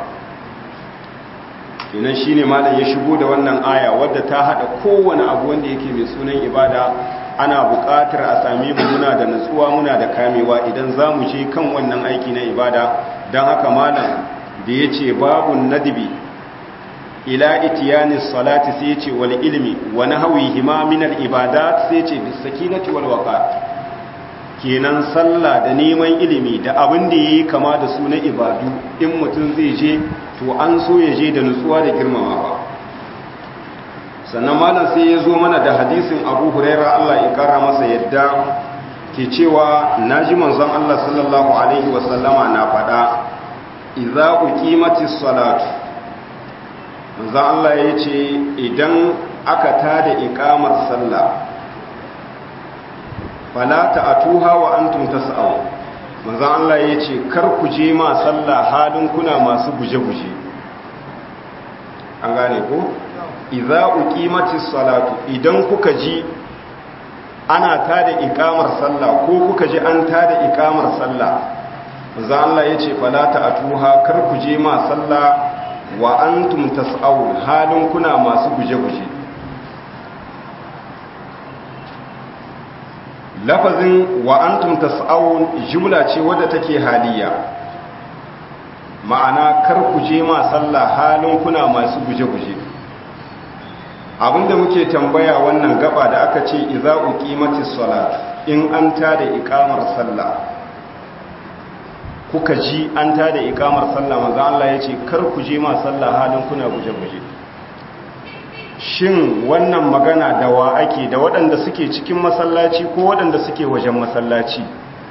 kenan shine malam ya shigo da wannan aya wadda ta haɗa kowane abu wanda yake mai sunan ibada ana buƙatar a same mu muna da nutsuwa muna da kamewa idan za mu je kan wannan aiki na ibada don haka malam da ya ce babu nadibi ila itiyani salati sai ya ce wal ilmi wa nahwi hima min al ibadat sai ya ce bis sakinati wal waqar kenan sallah da neman ilimi da abin da yayi kama da su na ibadu in mutum zai je to an so ya je da nutsuwa da girmamawa sannan malam sai ya zo mana da hadisin abu huraira Allah ya kara masa yadda ke cewa naji manzon Allah sallallahu alaihi wasallama na faɗa idza uqimatis salatu manzon Allah ya ce idan aka tada iqamar sallah fala ta'tuha wa antum tas'aw manzon Allah ya ce kar ku je ma sallah halin kuna masu guje-guje an gane ko idza uqimatis salatu idan kuka ji ana tada iqamar sallah ko kuka ji an tada iqamar sallah manzo Allah yace fala ta'tuha kar ku je ma sallah wa antum tas'aun halin kuna masu guje-guje lafazin wa antum tas'aun jumla ce wadda take haliya ma'ana kar ku je ma sallah halin kuna masu guje-guje abinda muke tambaya wannan gaba da aka ce idza uqimatis salat in an tada iqamar sallah kuka ji an tada iqamar sallah manzo Allah yace kar ku je ma sallah halin kuna guje-guje shin wannan magana da wa ake da waɗanda suke cikin masallaci ko waɗanda suke wajen masallaci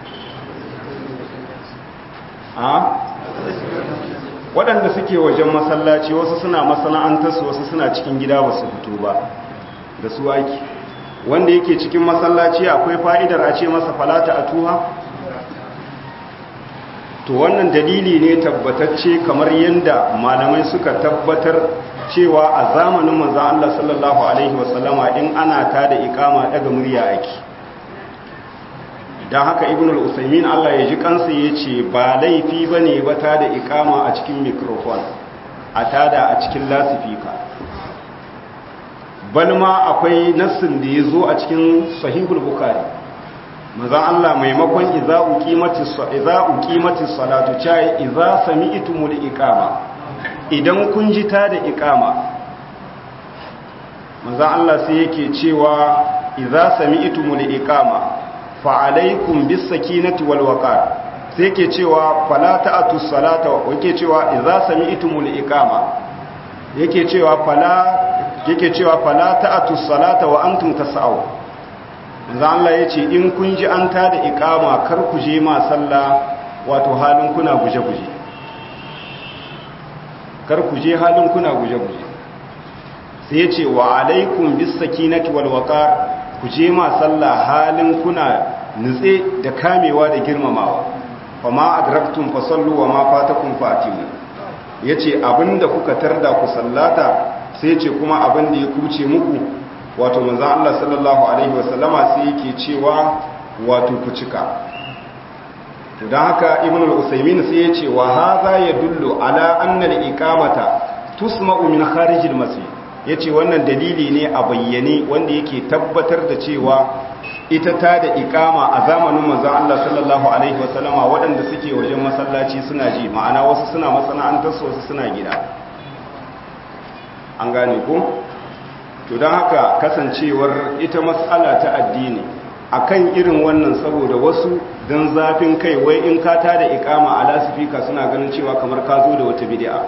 a waɗanda suke wajen masallaci wasu suna masana'antarsu wasu suna cikin gida ba su fito ba da su aiki wanda yake cikin masallaci akwai fa'idar a ce masa falata a tuha to wannan dalili ne tabbatacce kamar yadda malamai suka tabbatar cewa a zamanin manzan Allah sallallahu Alaihi wasallama in ana ta da ikama daga murya aiki don haka ibn al-usaimin Allah ya ji kansa ya ce ba laifi ba ne ba ta da ikama a cikin mikrofon a tada a cikin lasifika balma akwai nassin da ya zo a cikin sahihul bukari manzan Allah maimakon iza uqimati salatu chai iza sami'tumul iqama idan kun ji ta da iqama manzan Allah sai yake cewa iza sami'tumul iqama fa alaikum bis sakinati wal waqar sai yake cewa fala ta'tu salata yake cewa iza sami'tumul iqama yake cewa fala yake cewa fala ta'tu salata wa antum tas'aw manzo Allah yace in kun ji an tada iqama kar ku je ma sallah wato halin kuna guje-guje kar ku je halin kuna guje-guje sai yace wa alaikum bis sakinati wal waqar ku je ma sallah halin kuna nutse da kamewa da girmamawa fama adraktum fasallu wa ma fatakum fatimu yace abinda kuka tarda ku sallata sai ce kuma abinda ya kuce muku wato manzo Allah sallallahu alaihi wasallama sai yake cewa wato ku cika to dan haka ibnu al-usaymin sai yace wa hadha yadullu ala anna al-iqamata tusma'u min kharij al-masjid yace wannan dalili ne a bayyane wanda yake tabbatar da cewa ita ta da ikama a zamanin manzon Allah sallallahu alaihi wasallama waɗanda suke wajen masallaci suna ji ma'ana wasu suna masana'antar su wasu suna gida an gane ko to don haka kasancewar ita matsala ta addini akan irin wannan saboda wasu don zafin kai wai in ka ta da ikama a lasifika suna ganin cewa kamar ka zo da wata bid'a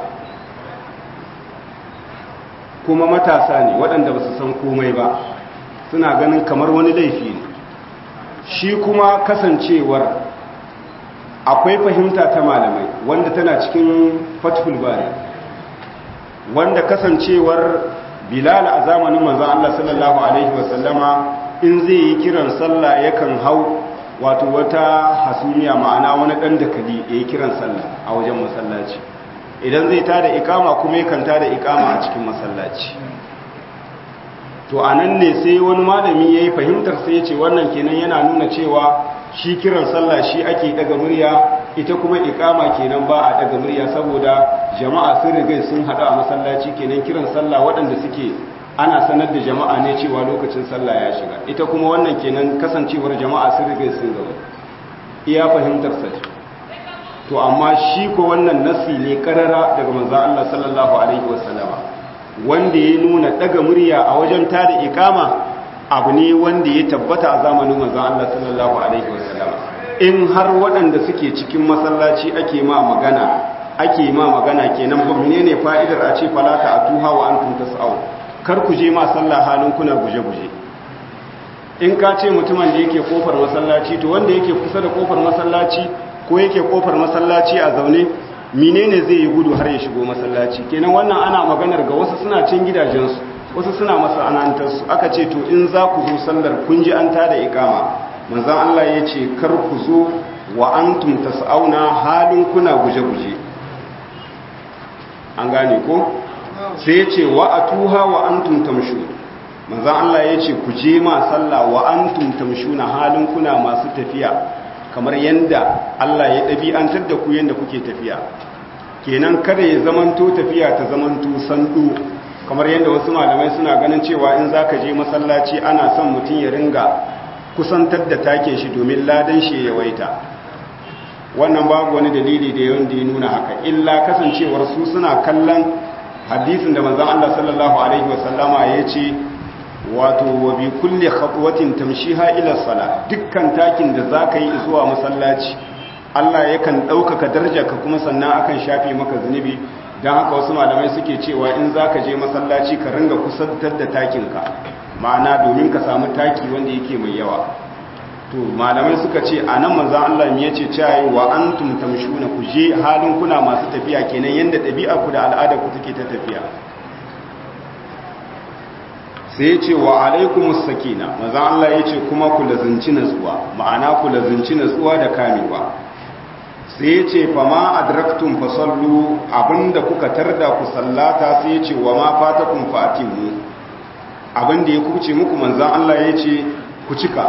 kuma matasa ne waɗanda ba su san komai ba suna ganin kamar wani laifi ne shi kuma kasancewar akwai fahimta ta malamai wanda tana cikin fathul bari wanda kasancewar bilal a zamanin manzon Allah sallallahu alaihi wasallama in zai yi kiran sallah yakan hau wato wata hasumiya ma'ana wani dan dakali ya yi kiran sallah a wajen masallaci idan zai tada ikama kuma yakan tada ikama a cikin masallaci to anan ne sai wani malami yayi fahimtar sai ya ce wannan kenan yana nuna cewa shi kiran sallah shi ake daga murya ita kuma ikama kenan ba a daga murya saboda jama'a sun riga sun hadu a masallaci kenan kiran sallah waɗanda suke ana sanar da jama'a ne cewa lokacin sallah ya shiga ita kuma wannan kenan kasancewar jama'a sun riga sun gaba iya fahimtar sa to amma shi ko wannan nasi ne karara daga manzon Allah sallallahu alaihi wasallama wanda ya nuna daga murya a wajen tada ikama abu ne wanda ya tabbata a zamanin manzon Allah sallallahu alaihi wasallam in har waɗanda suke cikin masallaci ake ma magana ake ma magana kenan ba menene fa'idar a ce falata atuha wa antum tas'au kar ku je ma sallah halin kuna guje-guje in ka ce mutumin da yake kofar masallaci to wanda yake kusa da kofar masallaci ko yake kofar masallaci a zaune menene zai yi gudu har ya shigo masallaci kenan wannan ana maganar ga wasu suna cin gidajensu wasu suna masana'antarsu aka ce to in za ku zo sallar kun ji an tada ikama manzan Allah ya ce kar ku zo wa antum tas'auna halin kuna guje-guje an gane ko sai ya ce wa atuha wa antum tamshu manzan Allah ya ce ku je ma sallah wa antum tamshuna halin kuna masu tafiya kamar yanda Allah ya ɗabi'antar da ku yanda kuke tafiya kenan kada ya zamanto tafiya ta zamanto sandu kamar yadda wasu malamai suna ganin cewa in za ka je masallaci ana son mutum ya ringa kusantar da takin shi domin ladan shi ya waita wannan babu wani dalili da yawan da ya nuna haka illa kasancewar su suna kallon hadisin da manzon Allah sallallahu alaihi wasallama ya ce wato wa bi kulli khatwatin tamshiha ila sala dukkan takin da zaka yi zuwa masallaci Allah yakan ɗaukaka darajarka kuma sannan akan shafe maka zunubi don haka wasu malamai suke cewa in za ka je masallaci ka ringa kusantar da takinka ma'ana domin ka samu taki wanda yake mai yawa to malamai suka ce a nan manzan Allah ya ce cewa wa an tumtamshuna ku je halin kuna masu tafiya kenan yadda ɗabi'a ku da al'ada ku take ta tafiya sai ya ce wa alaikumus sakina manzan Allah ya ce kuma ku lazunci natsuwa ma'ana ku lazunci natsuwa da kamewa sai ya ce fama adraktum fasallu abinda kuka tarda ku sallata sai ya ce wa ma fatakum fatimu abinda ya kuce muku manzan Allah ya ce ku cika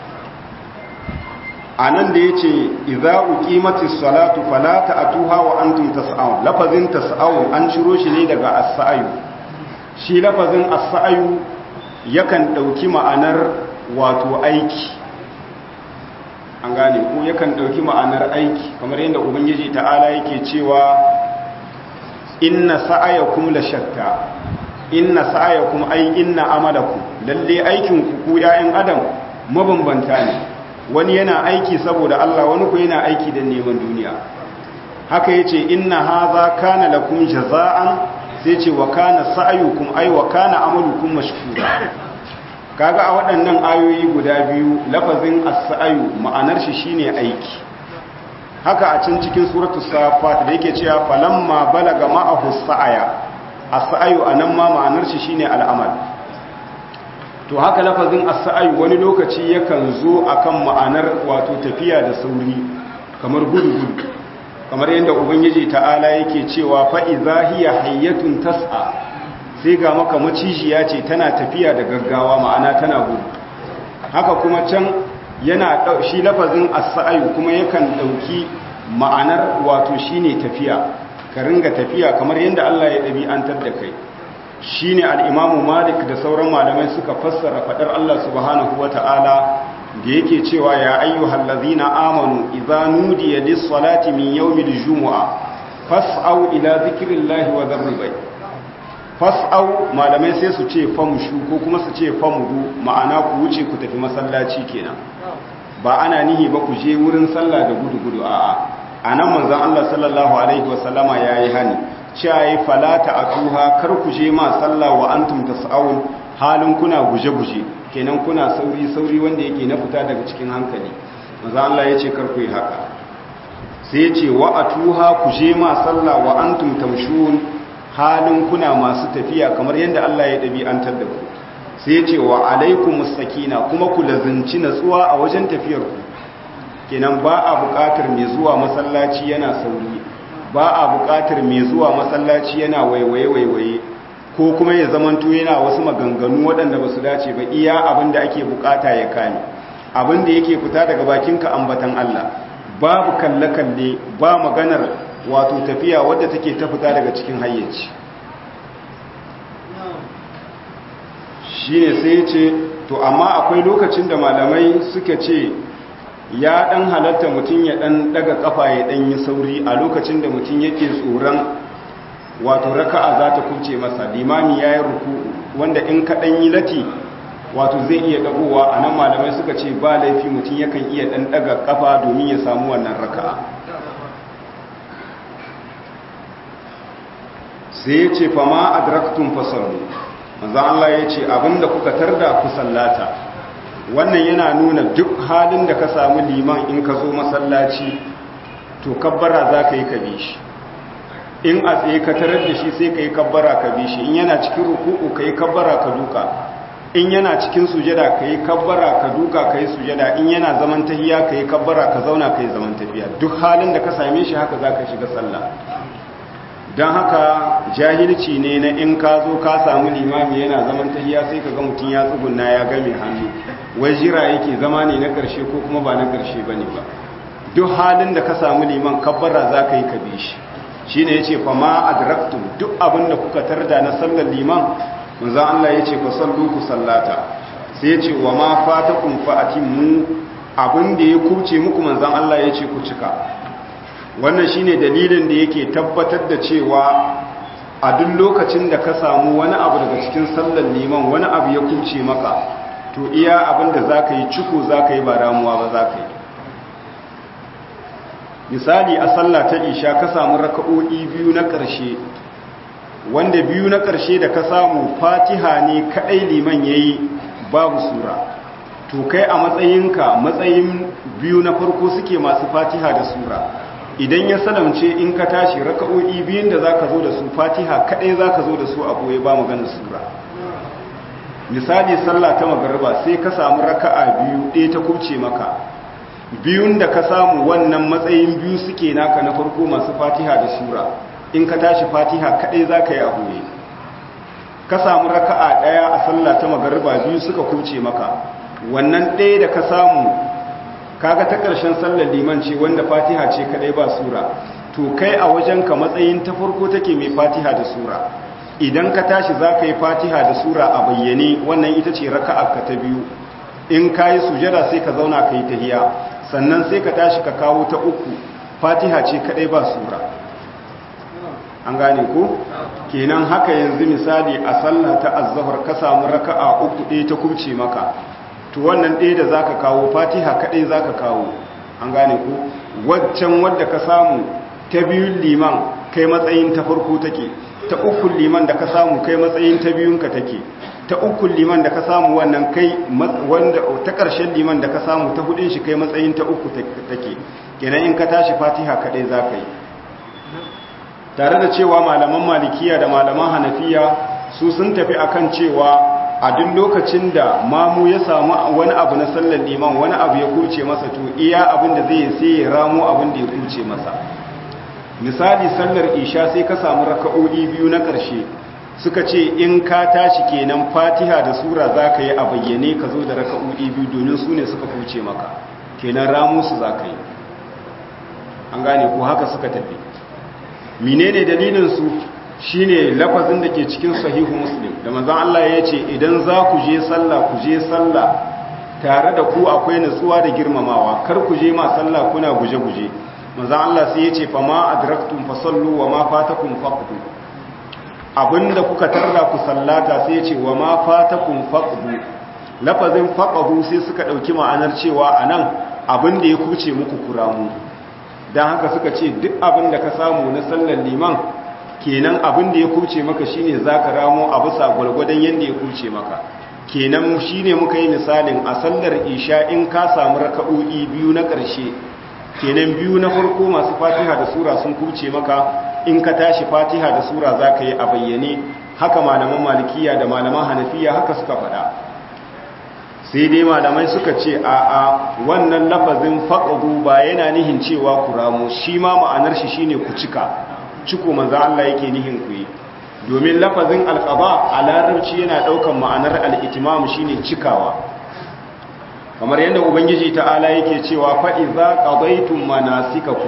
anan da ya ce idza uqimatis salatu fala ta'tuha wa antum tas'un lafazin tas'un an ciro shi ne daga as-sa'yu shi lafazin as-sa'yu yakan dauki ma'anar wato aiki an gane ko yakan dauki ma'anar aiki kamar yadda ubangiji ta'ala yake cewa inna sa'ayakum la shatta inna sa'ayakum ay inna amalakum lalle aikin ku ku ya'yan adam mabambanta ne wani yana aiki saboda Allah wani ku yana aiki da neman duniya haka yace inna hadha kana lakum jaza'an sai ce wa kana sa'ayukum ay wa kana amalukum mashkura kaga a waɗannan ayoyi guda biyu lafazin as-sa'ayu ma'anar shi shine aiki haka a can cikin suratu safat da yake cewa falamma balaga ma'ahu sa'aya as-sa'ayu anan ma ma'anar shi shine al'amal to haka lafazin as-sa'ayu wani lokaci yakan zo akan ma'anar wato tafiya da sauri kamar gudu gudu kamar yadda ubangiji ta'ala yake cewa fa idza hiya hayyatun tas'a sai ga maka macijiya ce tana tafiya da gaggawa ma'ana tana gudu haka kuma can yana shi lafazin as-sa'yu kuma yakan dauki ma'anar wato shine tafiya ka ringa tafiya kamar yadda Allah ya dabi'antar da kai shine al-Imam Malik da sauran malamai suka fassara fadar Allah subhanahu wata'ala da yake cewa ya ayyuhal ladzina amanu idza nudiya lis-salati min yawmil jumu'a fas'au ila dhikrillahi wa dharril bay fas'au malamai sai su ce famshu ko kuma su ce famudu ma'ana ku wuce ku tafi masallaci kenan ba ana nihi ba ku je wurin sallah da gudu-gudu a'a anan manzon Allah sallallahu alaihi wasallama yayi hani cewa falata atuha kar ku je ma sallah wa antum tas'aun halin kuna guje-guje kenan kuna sauri-sauri wanda yake na fita daga cikin hankali manzon Allah yace kar ku yi haka sai yace wa atuha ku je ma sallah wa antum tamshun halin kuna masu tafiya kamar yadda Allah ya ɗabi'antar da ku sai ce wa alaikum sakina kuma ku lazinci natsuwa a wajen tafiyar ku kenan ba a buƙatar mai zuwa masallaci yana sauri ba a buƙatar mai zuwa masallaci yana waiwaye waiwaye ko kuma ya zamanto yana wasu maganganu waɗanda ba su dace ba iya abin da ake buƙata ya kame abin da yake fita daga bakinka ambatan Allah babu kalle-kalle ba maganar wato tafiya wadda take ta fita daga cikin hayyaci shi ne sai ce to amma akwai lokacin da malamai suka ce ya dan halatta mutum ya dan daga kafa ya dan yi sauri a lokacin da mutum yake tsoron wato raka'a za ta kuce masa limami ya yi ruku wanda in ka dan yi lati wato zai iya dagowa a nan malamai suka ce ba laifi mutum yakan iya dan daga kafa domin ya samu wannan raka'a sai ya ce fama adraktun fasallu manzo Allah ya ce abinda kuka tarda ku sallata wannan yana nuna duk halin da ka samu liman in ka zo masallaci to kabbara za ka yi ka bi shi in a tsaye ka tarar da shi sai ka yi kabbara ka bi shi in yana cikin ruku'u ka yi kabbara ka duka in yana cikin sujada ka yi kabbara ka duka ka yi sujada in yana zaman tahiya ka yi kabbara ka zauna ka yi zaman tafiya duk halin da ka same shi haka za ka shiga sallah don haka jahilci ne na in ka zo ka samu limami yana zaman tahiya sai ka ga mutum ya tsugunna ya game hannu wai jira yake zama ne na ƙarshe ko kuma ba na ƙarshe ba ne ba duk halin da ka samu liman kabbara za ka yi ka bi shi shi ne ya ce fa ma adraktum duk abin da kuka tarda na sallar liman manzan Allah ya ce ku sallu ku sallata sai ya ce wa ma fatakum fa mu abin da ya kuce muku manzan Allah ya ce ku cika wannan shine dalilin da yake tabbatar da cewa a duk lokacin da ka samu wani abu daga cikin sallar liman wani abu ya kuce maka to iya abin da za ka yi ciko za ka yi ba ramuwa ba za ka yi misali a sallah ta isha ka samu raka'o'i biyu na ƙarshe wanda biyu na ƙarshe da ka samu fatiha ne kaɗai liman ya yi babu sura to kai a matsayinka matsayin biyu na farko suke masu fatiha da sura idan ya salamce in ka tashi raka'o'i biyun da za ka zo da su fatiha kaɗai za ka zo da su a ɓoye ba maganar sura misali sallah ta magarba sai ka samu raka'a biyu ɗaya ta kubce maka biyun da ka samu wannan matsayin biyu suke naka na farko masu fatiha da sura in ka tashi fatiha kaɗai za ka yi a ɓoye ka samu raka'a ɗaya a sallah ta magarba biyu suka kubce maka wannan ɗaya da ka samu kaga ta ƙarshen sallar liman ce wanda fatiha ce kadai ba sura to kai a wajenka matsayin ta farko take mai fatiha da sura idan ka tashi za ka yi fatiha da sura a bayyane wannan ita ce raka'a ka ta biyu in ka yi sujada sai ka zauna ka yi tahiya sannan sai ka tashi ka kawo ta uku fatiha ce kadai ba sura an gane ko kenan haka yanzu misali a sallah ta azzahar ka samu raka'a uku ɗaya ta kubce maka to wannan ɗaya da zaka kawo fatiha kaɗai zaka kawo an gane ku waccan wadda ka samu ta biyun liman kai matsayin ta farko take ta ukun liman da ka samu kai matsayin ta biyunka take ta ukun liman da ka samu wannan kai wanda ta ƙarshen liman da ka samu ta hudun shi kai matsayin ta uku take kenan in ka tashi fatiha kaɗai zaka yi tare da cewa malaman malikiya da malaman hanafiya su sun tafi akan cewa a duk lokacin da mamu ya samu wani abu na sallar liman wani abu ya kurce masa to iya abin da zai sai ya ramo abin da ya kurce masa misali sallar isha sai ka samu raka'o'i biyu na ƙarshe suka ce in ka tashi kenan fatiha da sura za ka yi a bayyane ka zo da raka'o'i biyu domin su ne suka kurce maka kenan ramo su za ka yi an gane ko haka suka tafi menene dalilin su shine lafazin da ke cikin sahihu muslim da manzon Allah ya ce idan za ku je sallah ku je sallah tare da ku akwai nutsuwa da girmamawa kar ku je ma sallah kuna guje-guje manzon Allah sai ya ce fa ma adraktum fasallu wa ma fatakum faqtu abinda kuka tarda ku sallata sai ce wa ma fatakum faqdu lafazin faqdu sai suka dauki ma'anar cewa anan abinda ya kuce muku kuramu dan haka suka ce duk abinda ka samu na sallar liman kenan abinda ya kuce maka shine zaka ramo a bisa gurgurdan yanda ya kuce maka kenan shine muka yi misalin a sallar isha in ka samu raka'o'i biyu na ƙarshe kenan biyu na farko masu fatiha da sura sun kuce maka in ka tashi fatiha da sura za ka yi a bayyane haka malaman malikiya da malaman hanafiya haka suka faɗa sai dai malamai suka ce a a wannan lafazin faƙagu ba yana nihin cewa ku ramu shi ma ma'anar shi shine ku cika ciko manzo Allah yake nihin ku yi domin lafazin alƙaba a larabci yana ɗaukan ma'anar al'itimam shine cikawa kamar yadda ubangiji ta'ala yake cewa fa'iza ƙabaitun manasikakum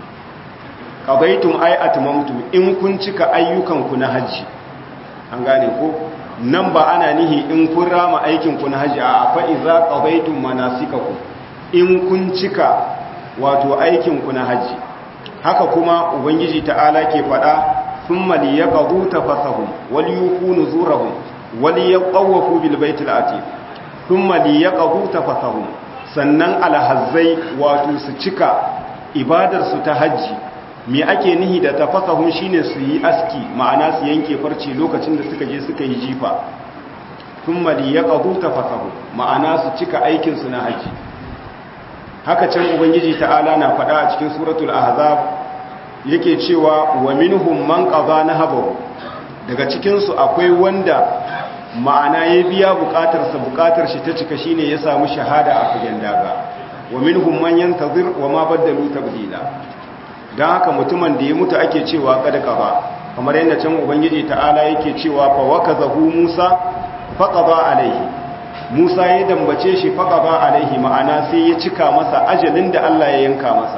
ƙabaitun ai atmamtu in kun cika ayyukanku na hajji an gane ko nan ba ana nihi in kun rama aikinku na hajji a fa'iza ƙabaitun manasikakum in kun cika wato aikinku na hajji haka kuma ubangiji ta'ala ke faɗa sun mali ya ƙazu ta fasahun wali yi nuzurahun wali ya ƙawafu bilbaitul ati sun mali ya ƙazu ta fasahun sannan alhazzai wato su cika ibadarsu ta hajji me ake nihi da ta fasahun shine su yi aski ma'ana su yanke farce lokacin da suka je suka yi jifa sun mali ya ƙazu ta fasahun ma'ana su cika aikinsu na hajji haka can ubangiji ta'ala na faɗa a cikin suratul ahzab yake cewa wa minhum man qada nahabahu daga cikin su akwai wanda ma'ana ya biya bukatar sa bukatar shi ta cika shine ya samu shahada a fagen daga wa minhum man yantazir wa ma badalu tabdila dan haka mutumin da ya mutu ake cewa kada qaba kamar yadda can ubangiji ta'ala yake cewa fa wakazahu musa faqada alaihi musa ya dambace shi faqada alaihi ma'ana sai ya cika masa ajalin da Allah ya yanka masa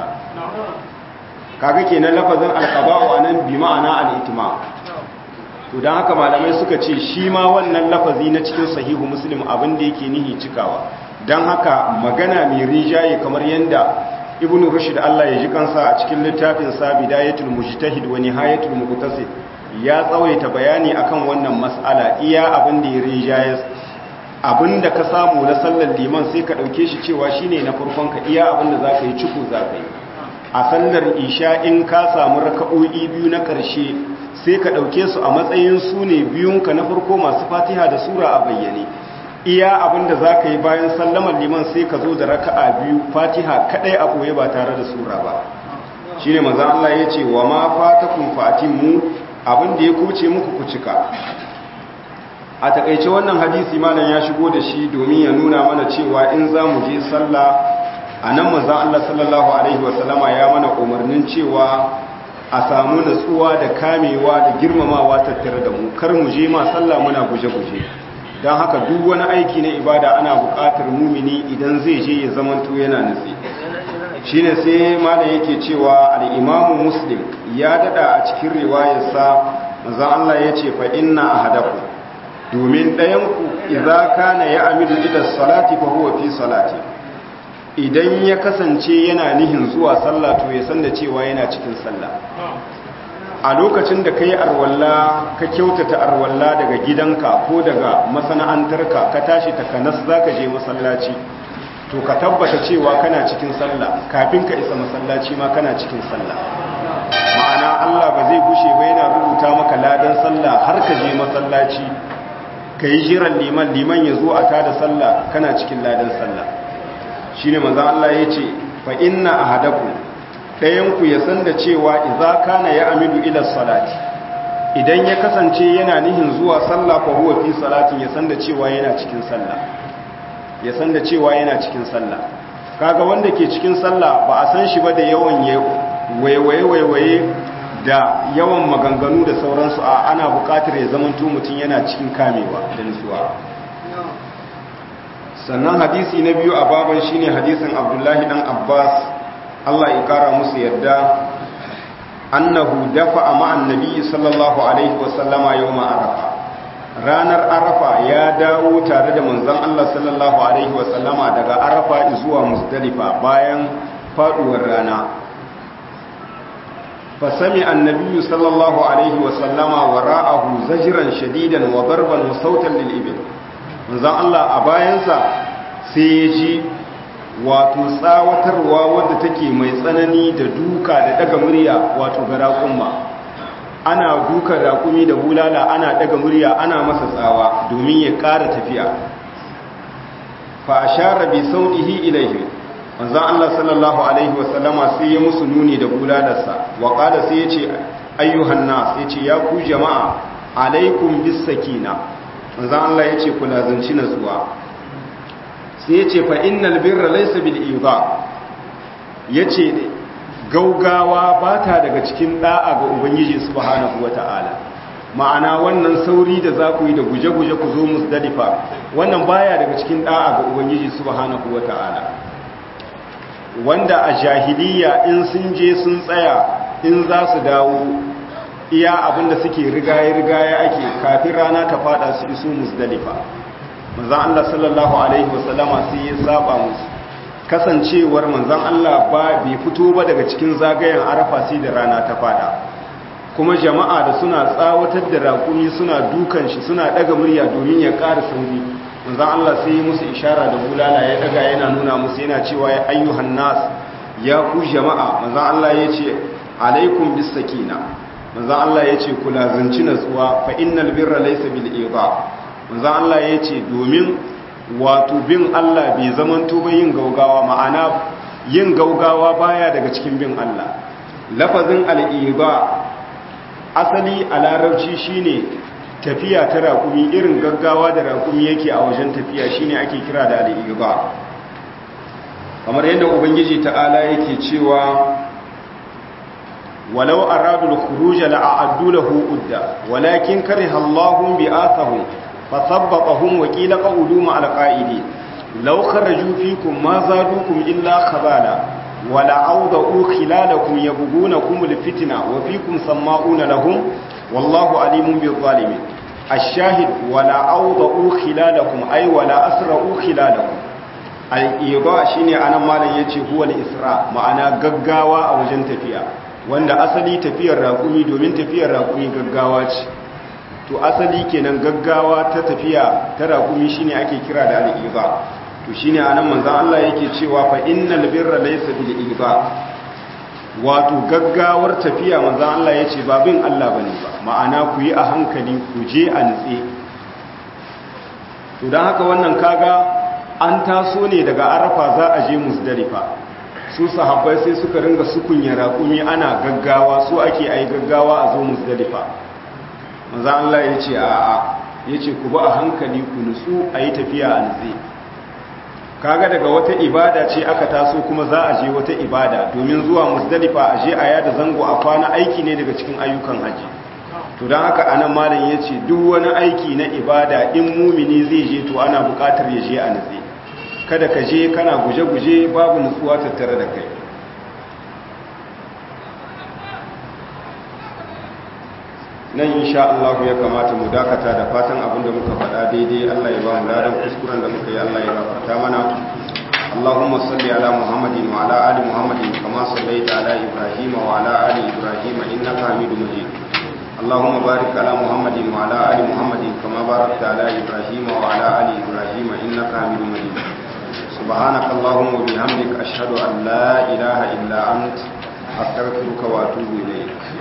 kaga kenan lafazin alqaba'u anan bi ma'ana al-itma to dan haka malamai suka ce shi ma wannan lafazi na cikin sahihu muslim abin da yake nihi cikawa dan haka magana mai rijaye kamar yanda ibnu rushd Allah ya ji kansa a cikin littafin sa bidayatul mujtahid wa nihayatul muqtasid ya tsawaita bayani akan wannan mas'ala iya abin da ya rijaye abinda ka samu na sallar liman sai ka dauke shi cewa shine na farkon ka iya abinda zaka yi ciko zaka yi a sallar isha in ka samu raka'o'i biyu na ƙarshe sai ka ɗauke su a matsayin su ne biyunka na farko masu fatiha da sura a bayyane iya abinda za ka yi bayan sallamar liman sai ka zo da raka'a biyu fatiha kaɗai a ɓoye ba tare da sura ba shi ne maza Allah ya ce wa ma fatakun fatin mu abinda ya kuce muku ku cika a takaice wannan hadisi malam ya shigo da shi domin ya nuna mana cewa in za mu je sallah a nan manzan Allah sallallahu Alaihi wasallama ya mana umarnin cewa a samu natsuwa da kamewa da girmamawa tattare da mu kar mu je ma sallah muna guje-guje don haka duk wani aiki na ibada ana buƙatar mumini idan zai je ya zamanto yana nutse shi ne sai mana yake cewa al'imamu muslim ya dada a cikin riwayarsa manzan Allah ya ce fa inna a hadaku domin ɗayanku idza kana ya amidu ila salati fa huwa fi salati idan ya kasance yana nihin zuwa sallah to ya san da cewa yana cikin sallah a lokacin da kai arwalla ka kyautata arwalla daga gidanka ko daga masana'antarka ka tashi takanas zaka je masallaci to ka tabbata cewa kana cikin sallah kafin ka isa masallaci ma kana cikin sallah ma'ana Allah ba zai gushe ba yana rubuta maka ladan sallah har ka je masallaci ka yi jiran liman liman ya zo a tada sallah kana cikin ladan sallah shi ne maza Allah ya ce fa inna a hadaku ɗayanku ya san da cewa iza kana ya amidu ila salati idan ya kasance yana nihin zuwa sallah fa huwa fi salatin ya san da cewa yana cikin sallah ya san da cewa yana cikin sallah kaga wanda ke cikin sallah ba a san shi ba da yawan waiwaye waiwaye da yawan maganganu da sauransu a ana buƙatar ya zamanto mutum yana cikin kamewa da nutsuwa sannan hadisi na biyu a baban shine hadisin abdullahi dan abbas allah ya kara musu yadda annahu dafa a ma'an nabi sallallahu alaihi wasallama yau arafa ranar arafa ya dawo tare da manzon allah sallallahu alaihi wasallama daga arafa zuwa musdalifa bayan faduwar rana fasami annabi sallallahu alaihi wa sallama wara'ahu zajran shadidan wa darban wa sautan lil ibil manzon Allah a bayansa sai ya ji wato tsawatarwa wadda take mai tsanani da duka da daga murya wato ga raƙumma ana duka raƙumi da bulala ana daga murya ana masa tsawa domin ya ƙara tafiya fa ashara bi sautihi ilaihi manzon Allah sallallahu alaihi wasallama sai ya musu nuni da bulalarsa wa qala sai yace ayyuhan nas yace ya ku jama'a alaikum bis sakina manzon Allah yace ku lazanci natsuwa sai yace fa innal birra laysa bil idha yace gaugawa bata daga cikin da'a ga ubangiji subhanahu wataala ma'ana wannan sauri da za ku yi da guje-guje ku zo musdalifa wannan baya daga cikin da'a ga ubangiji subhanahu wata'ala wanda a jahiliya in sun je sun tsaya in za su dawo iya abinda suke rigaye-rigaye ake kafin rana ta fada su iso musdalifa manzan Allah sallallahu alaihi wasallama sai ya saba musu kasancewar manzan Allah ba bai fito ba daga cikin zagayen arafa sai da rana ta fada kuma jama'a da suna tsawatar da raƙumi suna dukan shi suna daga murya domin ya ƙara sauri manzon Allah sai yi musu ishara da bulala ya daga yana nuna musu yana cewa ya ayyuhan nas ya ku jama'a manzon Allah ya ce alaikum bis sakina manzon Allah ya ce ku lazanci natsuwa fa innal birra laysa bil idha manzon Allah ya ce domin wato bin Allah bai zamanto ba yin gaugawa ma'ana yin gaugawa baya daga cikin bin Allah lafazin al-idha asali a larabci shine tafiya ta raƙumi irin gaggawa da raƙumi yake a wajen tafiya shine ake kira da al'iba kamar yadda ubangiji ta'ala yake cewa walau aradul khuruj la'addu lahu udda walakin kariha Allahu bi'athahum fasabbatahum wa qila qawlu ma'al qa'idin law kharaju fikum ma zadukum illa khabala wala awda'u khilalakum yabghunakum alfitna wa fikum sama'una lahum wallahu alimun bil zalimin ash-shahid wala awda'u khilalakum ay wala asra'u khilalakum al-idha shine anan malam yace huwa al-isra ma'ana gaggawa a wajen tafiya wanda asali tafiyar raƙumi domin tafiyar raƙumi gaggawa ce to asali kenan gaggawa ta tafiya ta raƙumi shine ake kira da al-idha to shine anan manzon Allah yake cewa fa innal birra laysa bil idha wato gaggawar tafiya manzon Allah yace ba bin Allah bane ba ma'ana ku yi a hankali ku je a nitse to dan haka wannan kaga an taso ne daga Arafa za a je Muzdalifa su sahabbai sai suka ringa sukunya raƙumi ana gaggawa su ake ayi gaggawa a zo Muzdalifa manzon Allah yace a'a yace ku ba a hankali ku nutsu ayi tafiya a nitse kaga daga wata ibada ce aka taso kuma za a je wata ibada domin zuwa musdalifa a je a yada zango a kwana aiki ne daga cikin ayyukan haji to don haka anan malam ya ce duk wani aiki na ibada in mumini zai je to ana bukatar ya je a nutse kada ka je kana guje-guje babu nutsuwa tattare da kai nan insha Allah ya kamata mu dakata da fatan abin da muka faɗa daidai Allah ya ba mu ladan kuskuren da muka yi Allah ya gafarta mana Allahumma salli ala Muhammadin wa ala ali Muhammadin kama sallaita ala Ibrahim wa ala ali Ibrahim innaka Hamidum Majid Allahumma barik ala Muhammadin wa ala ali Muhammadin kama barakta ala Ibrahim wa ala ali Ibrahim innaka Hamidum Majid سبحانك اللهم وبحمدك أشهد أن لا إله إلا أنت أستغفرك وأتوب إليك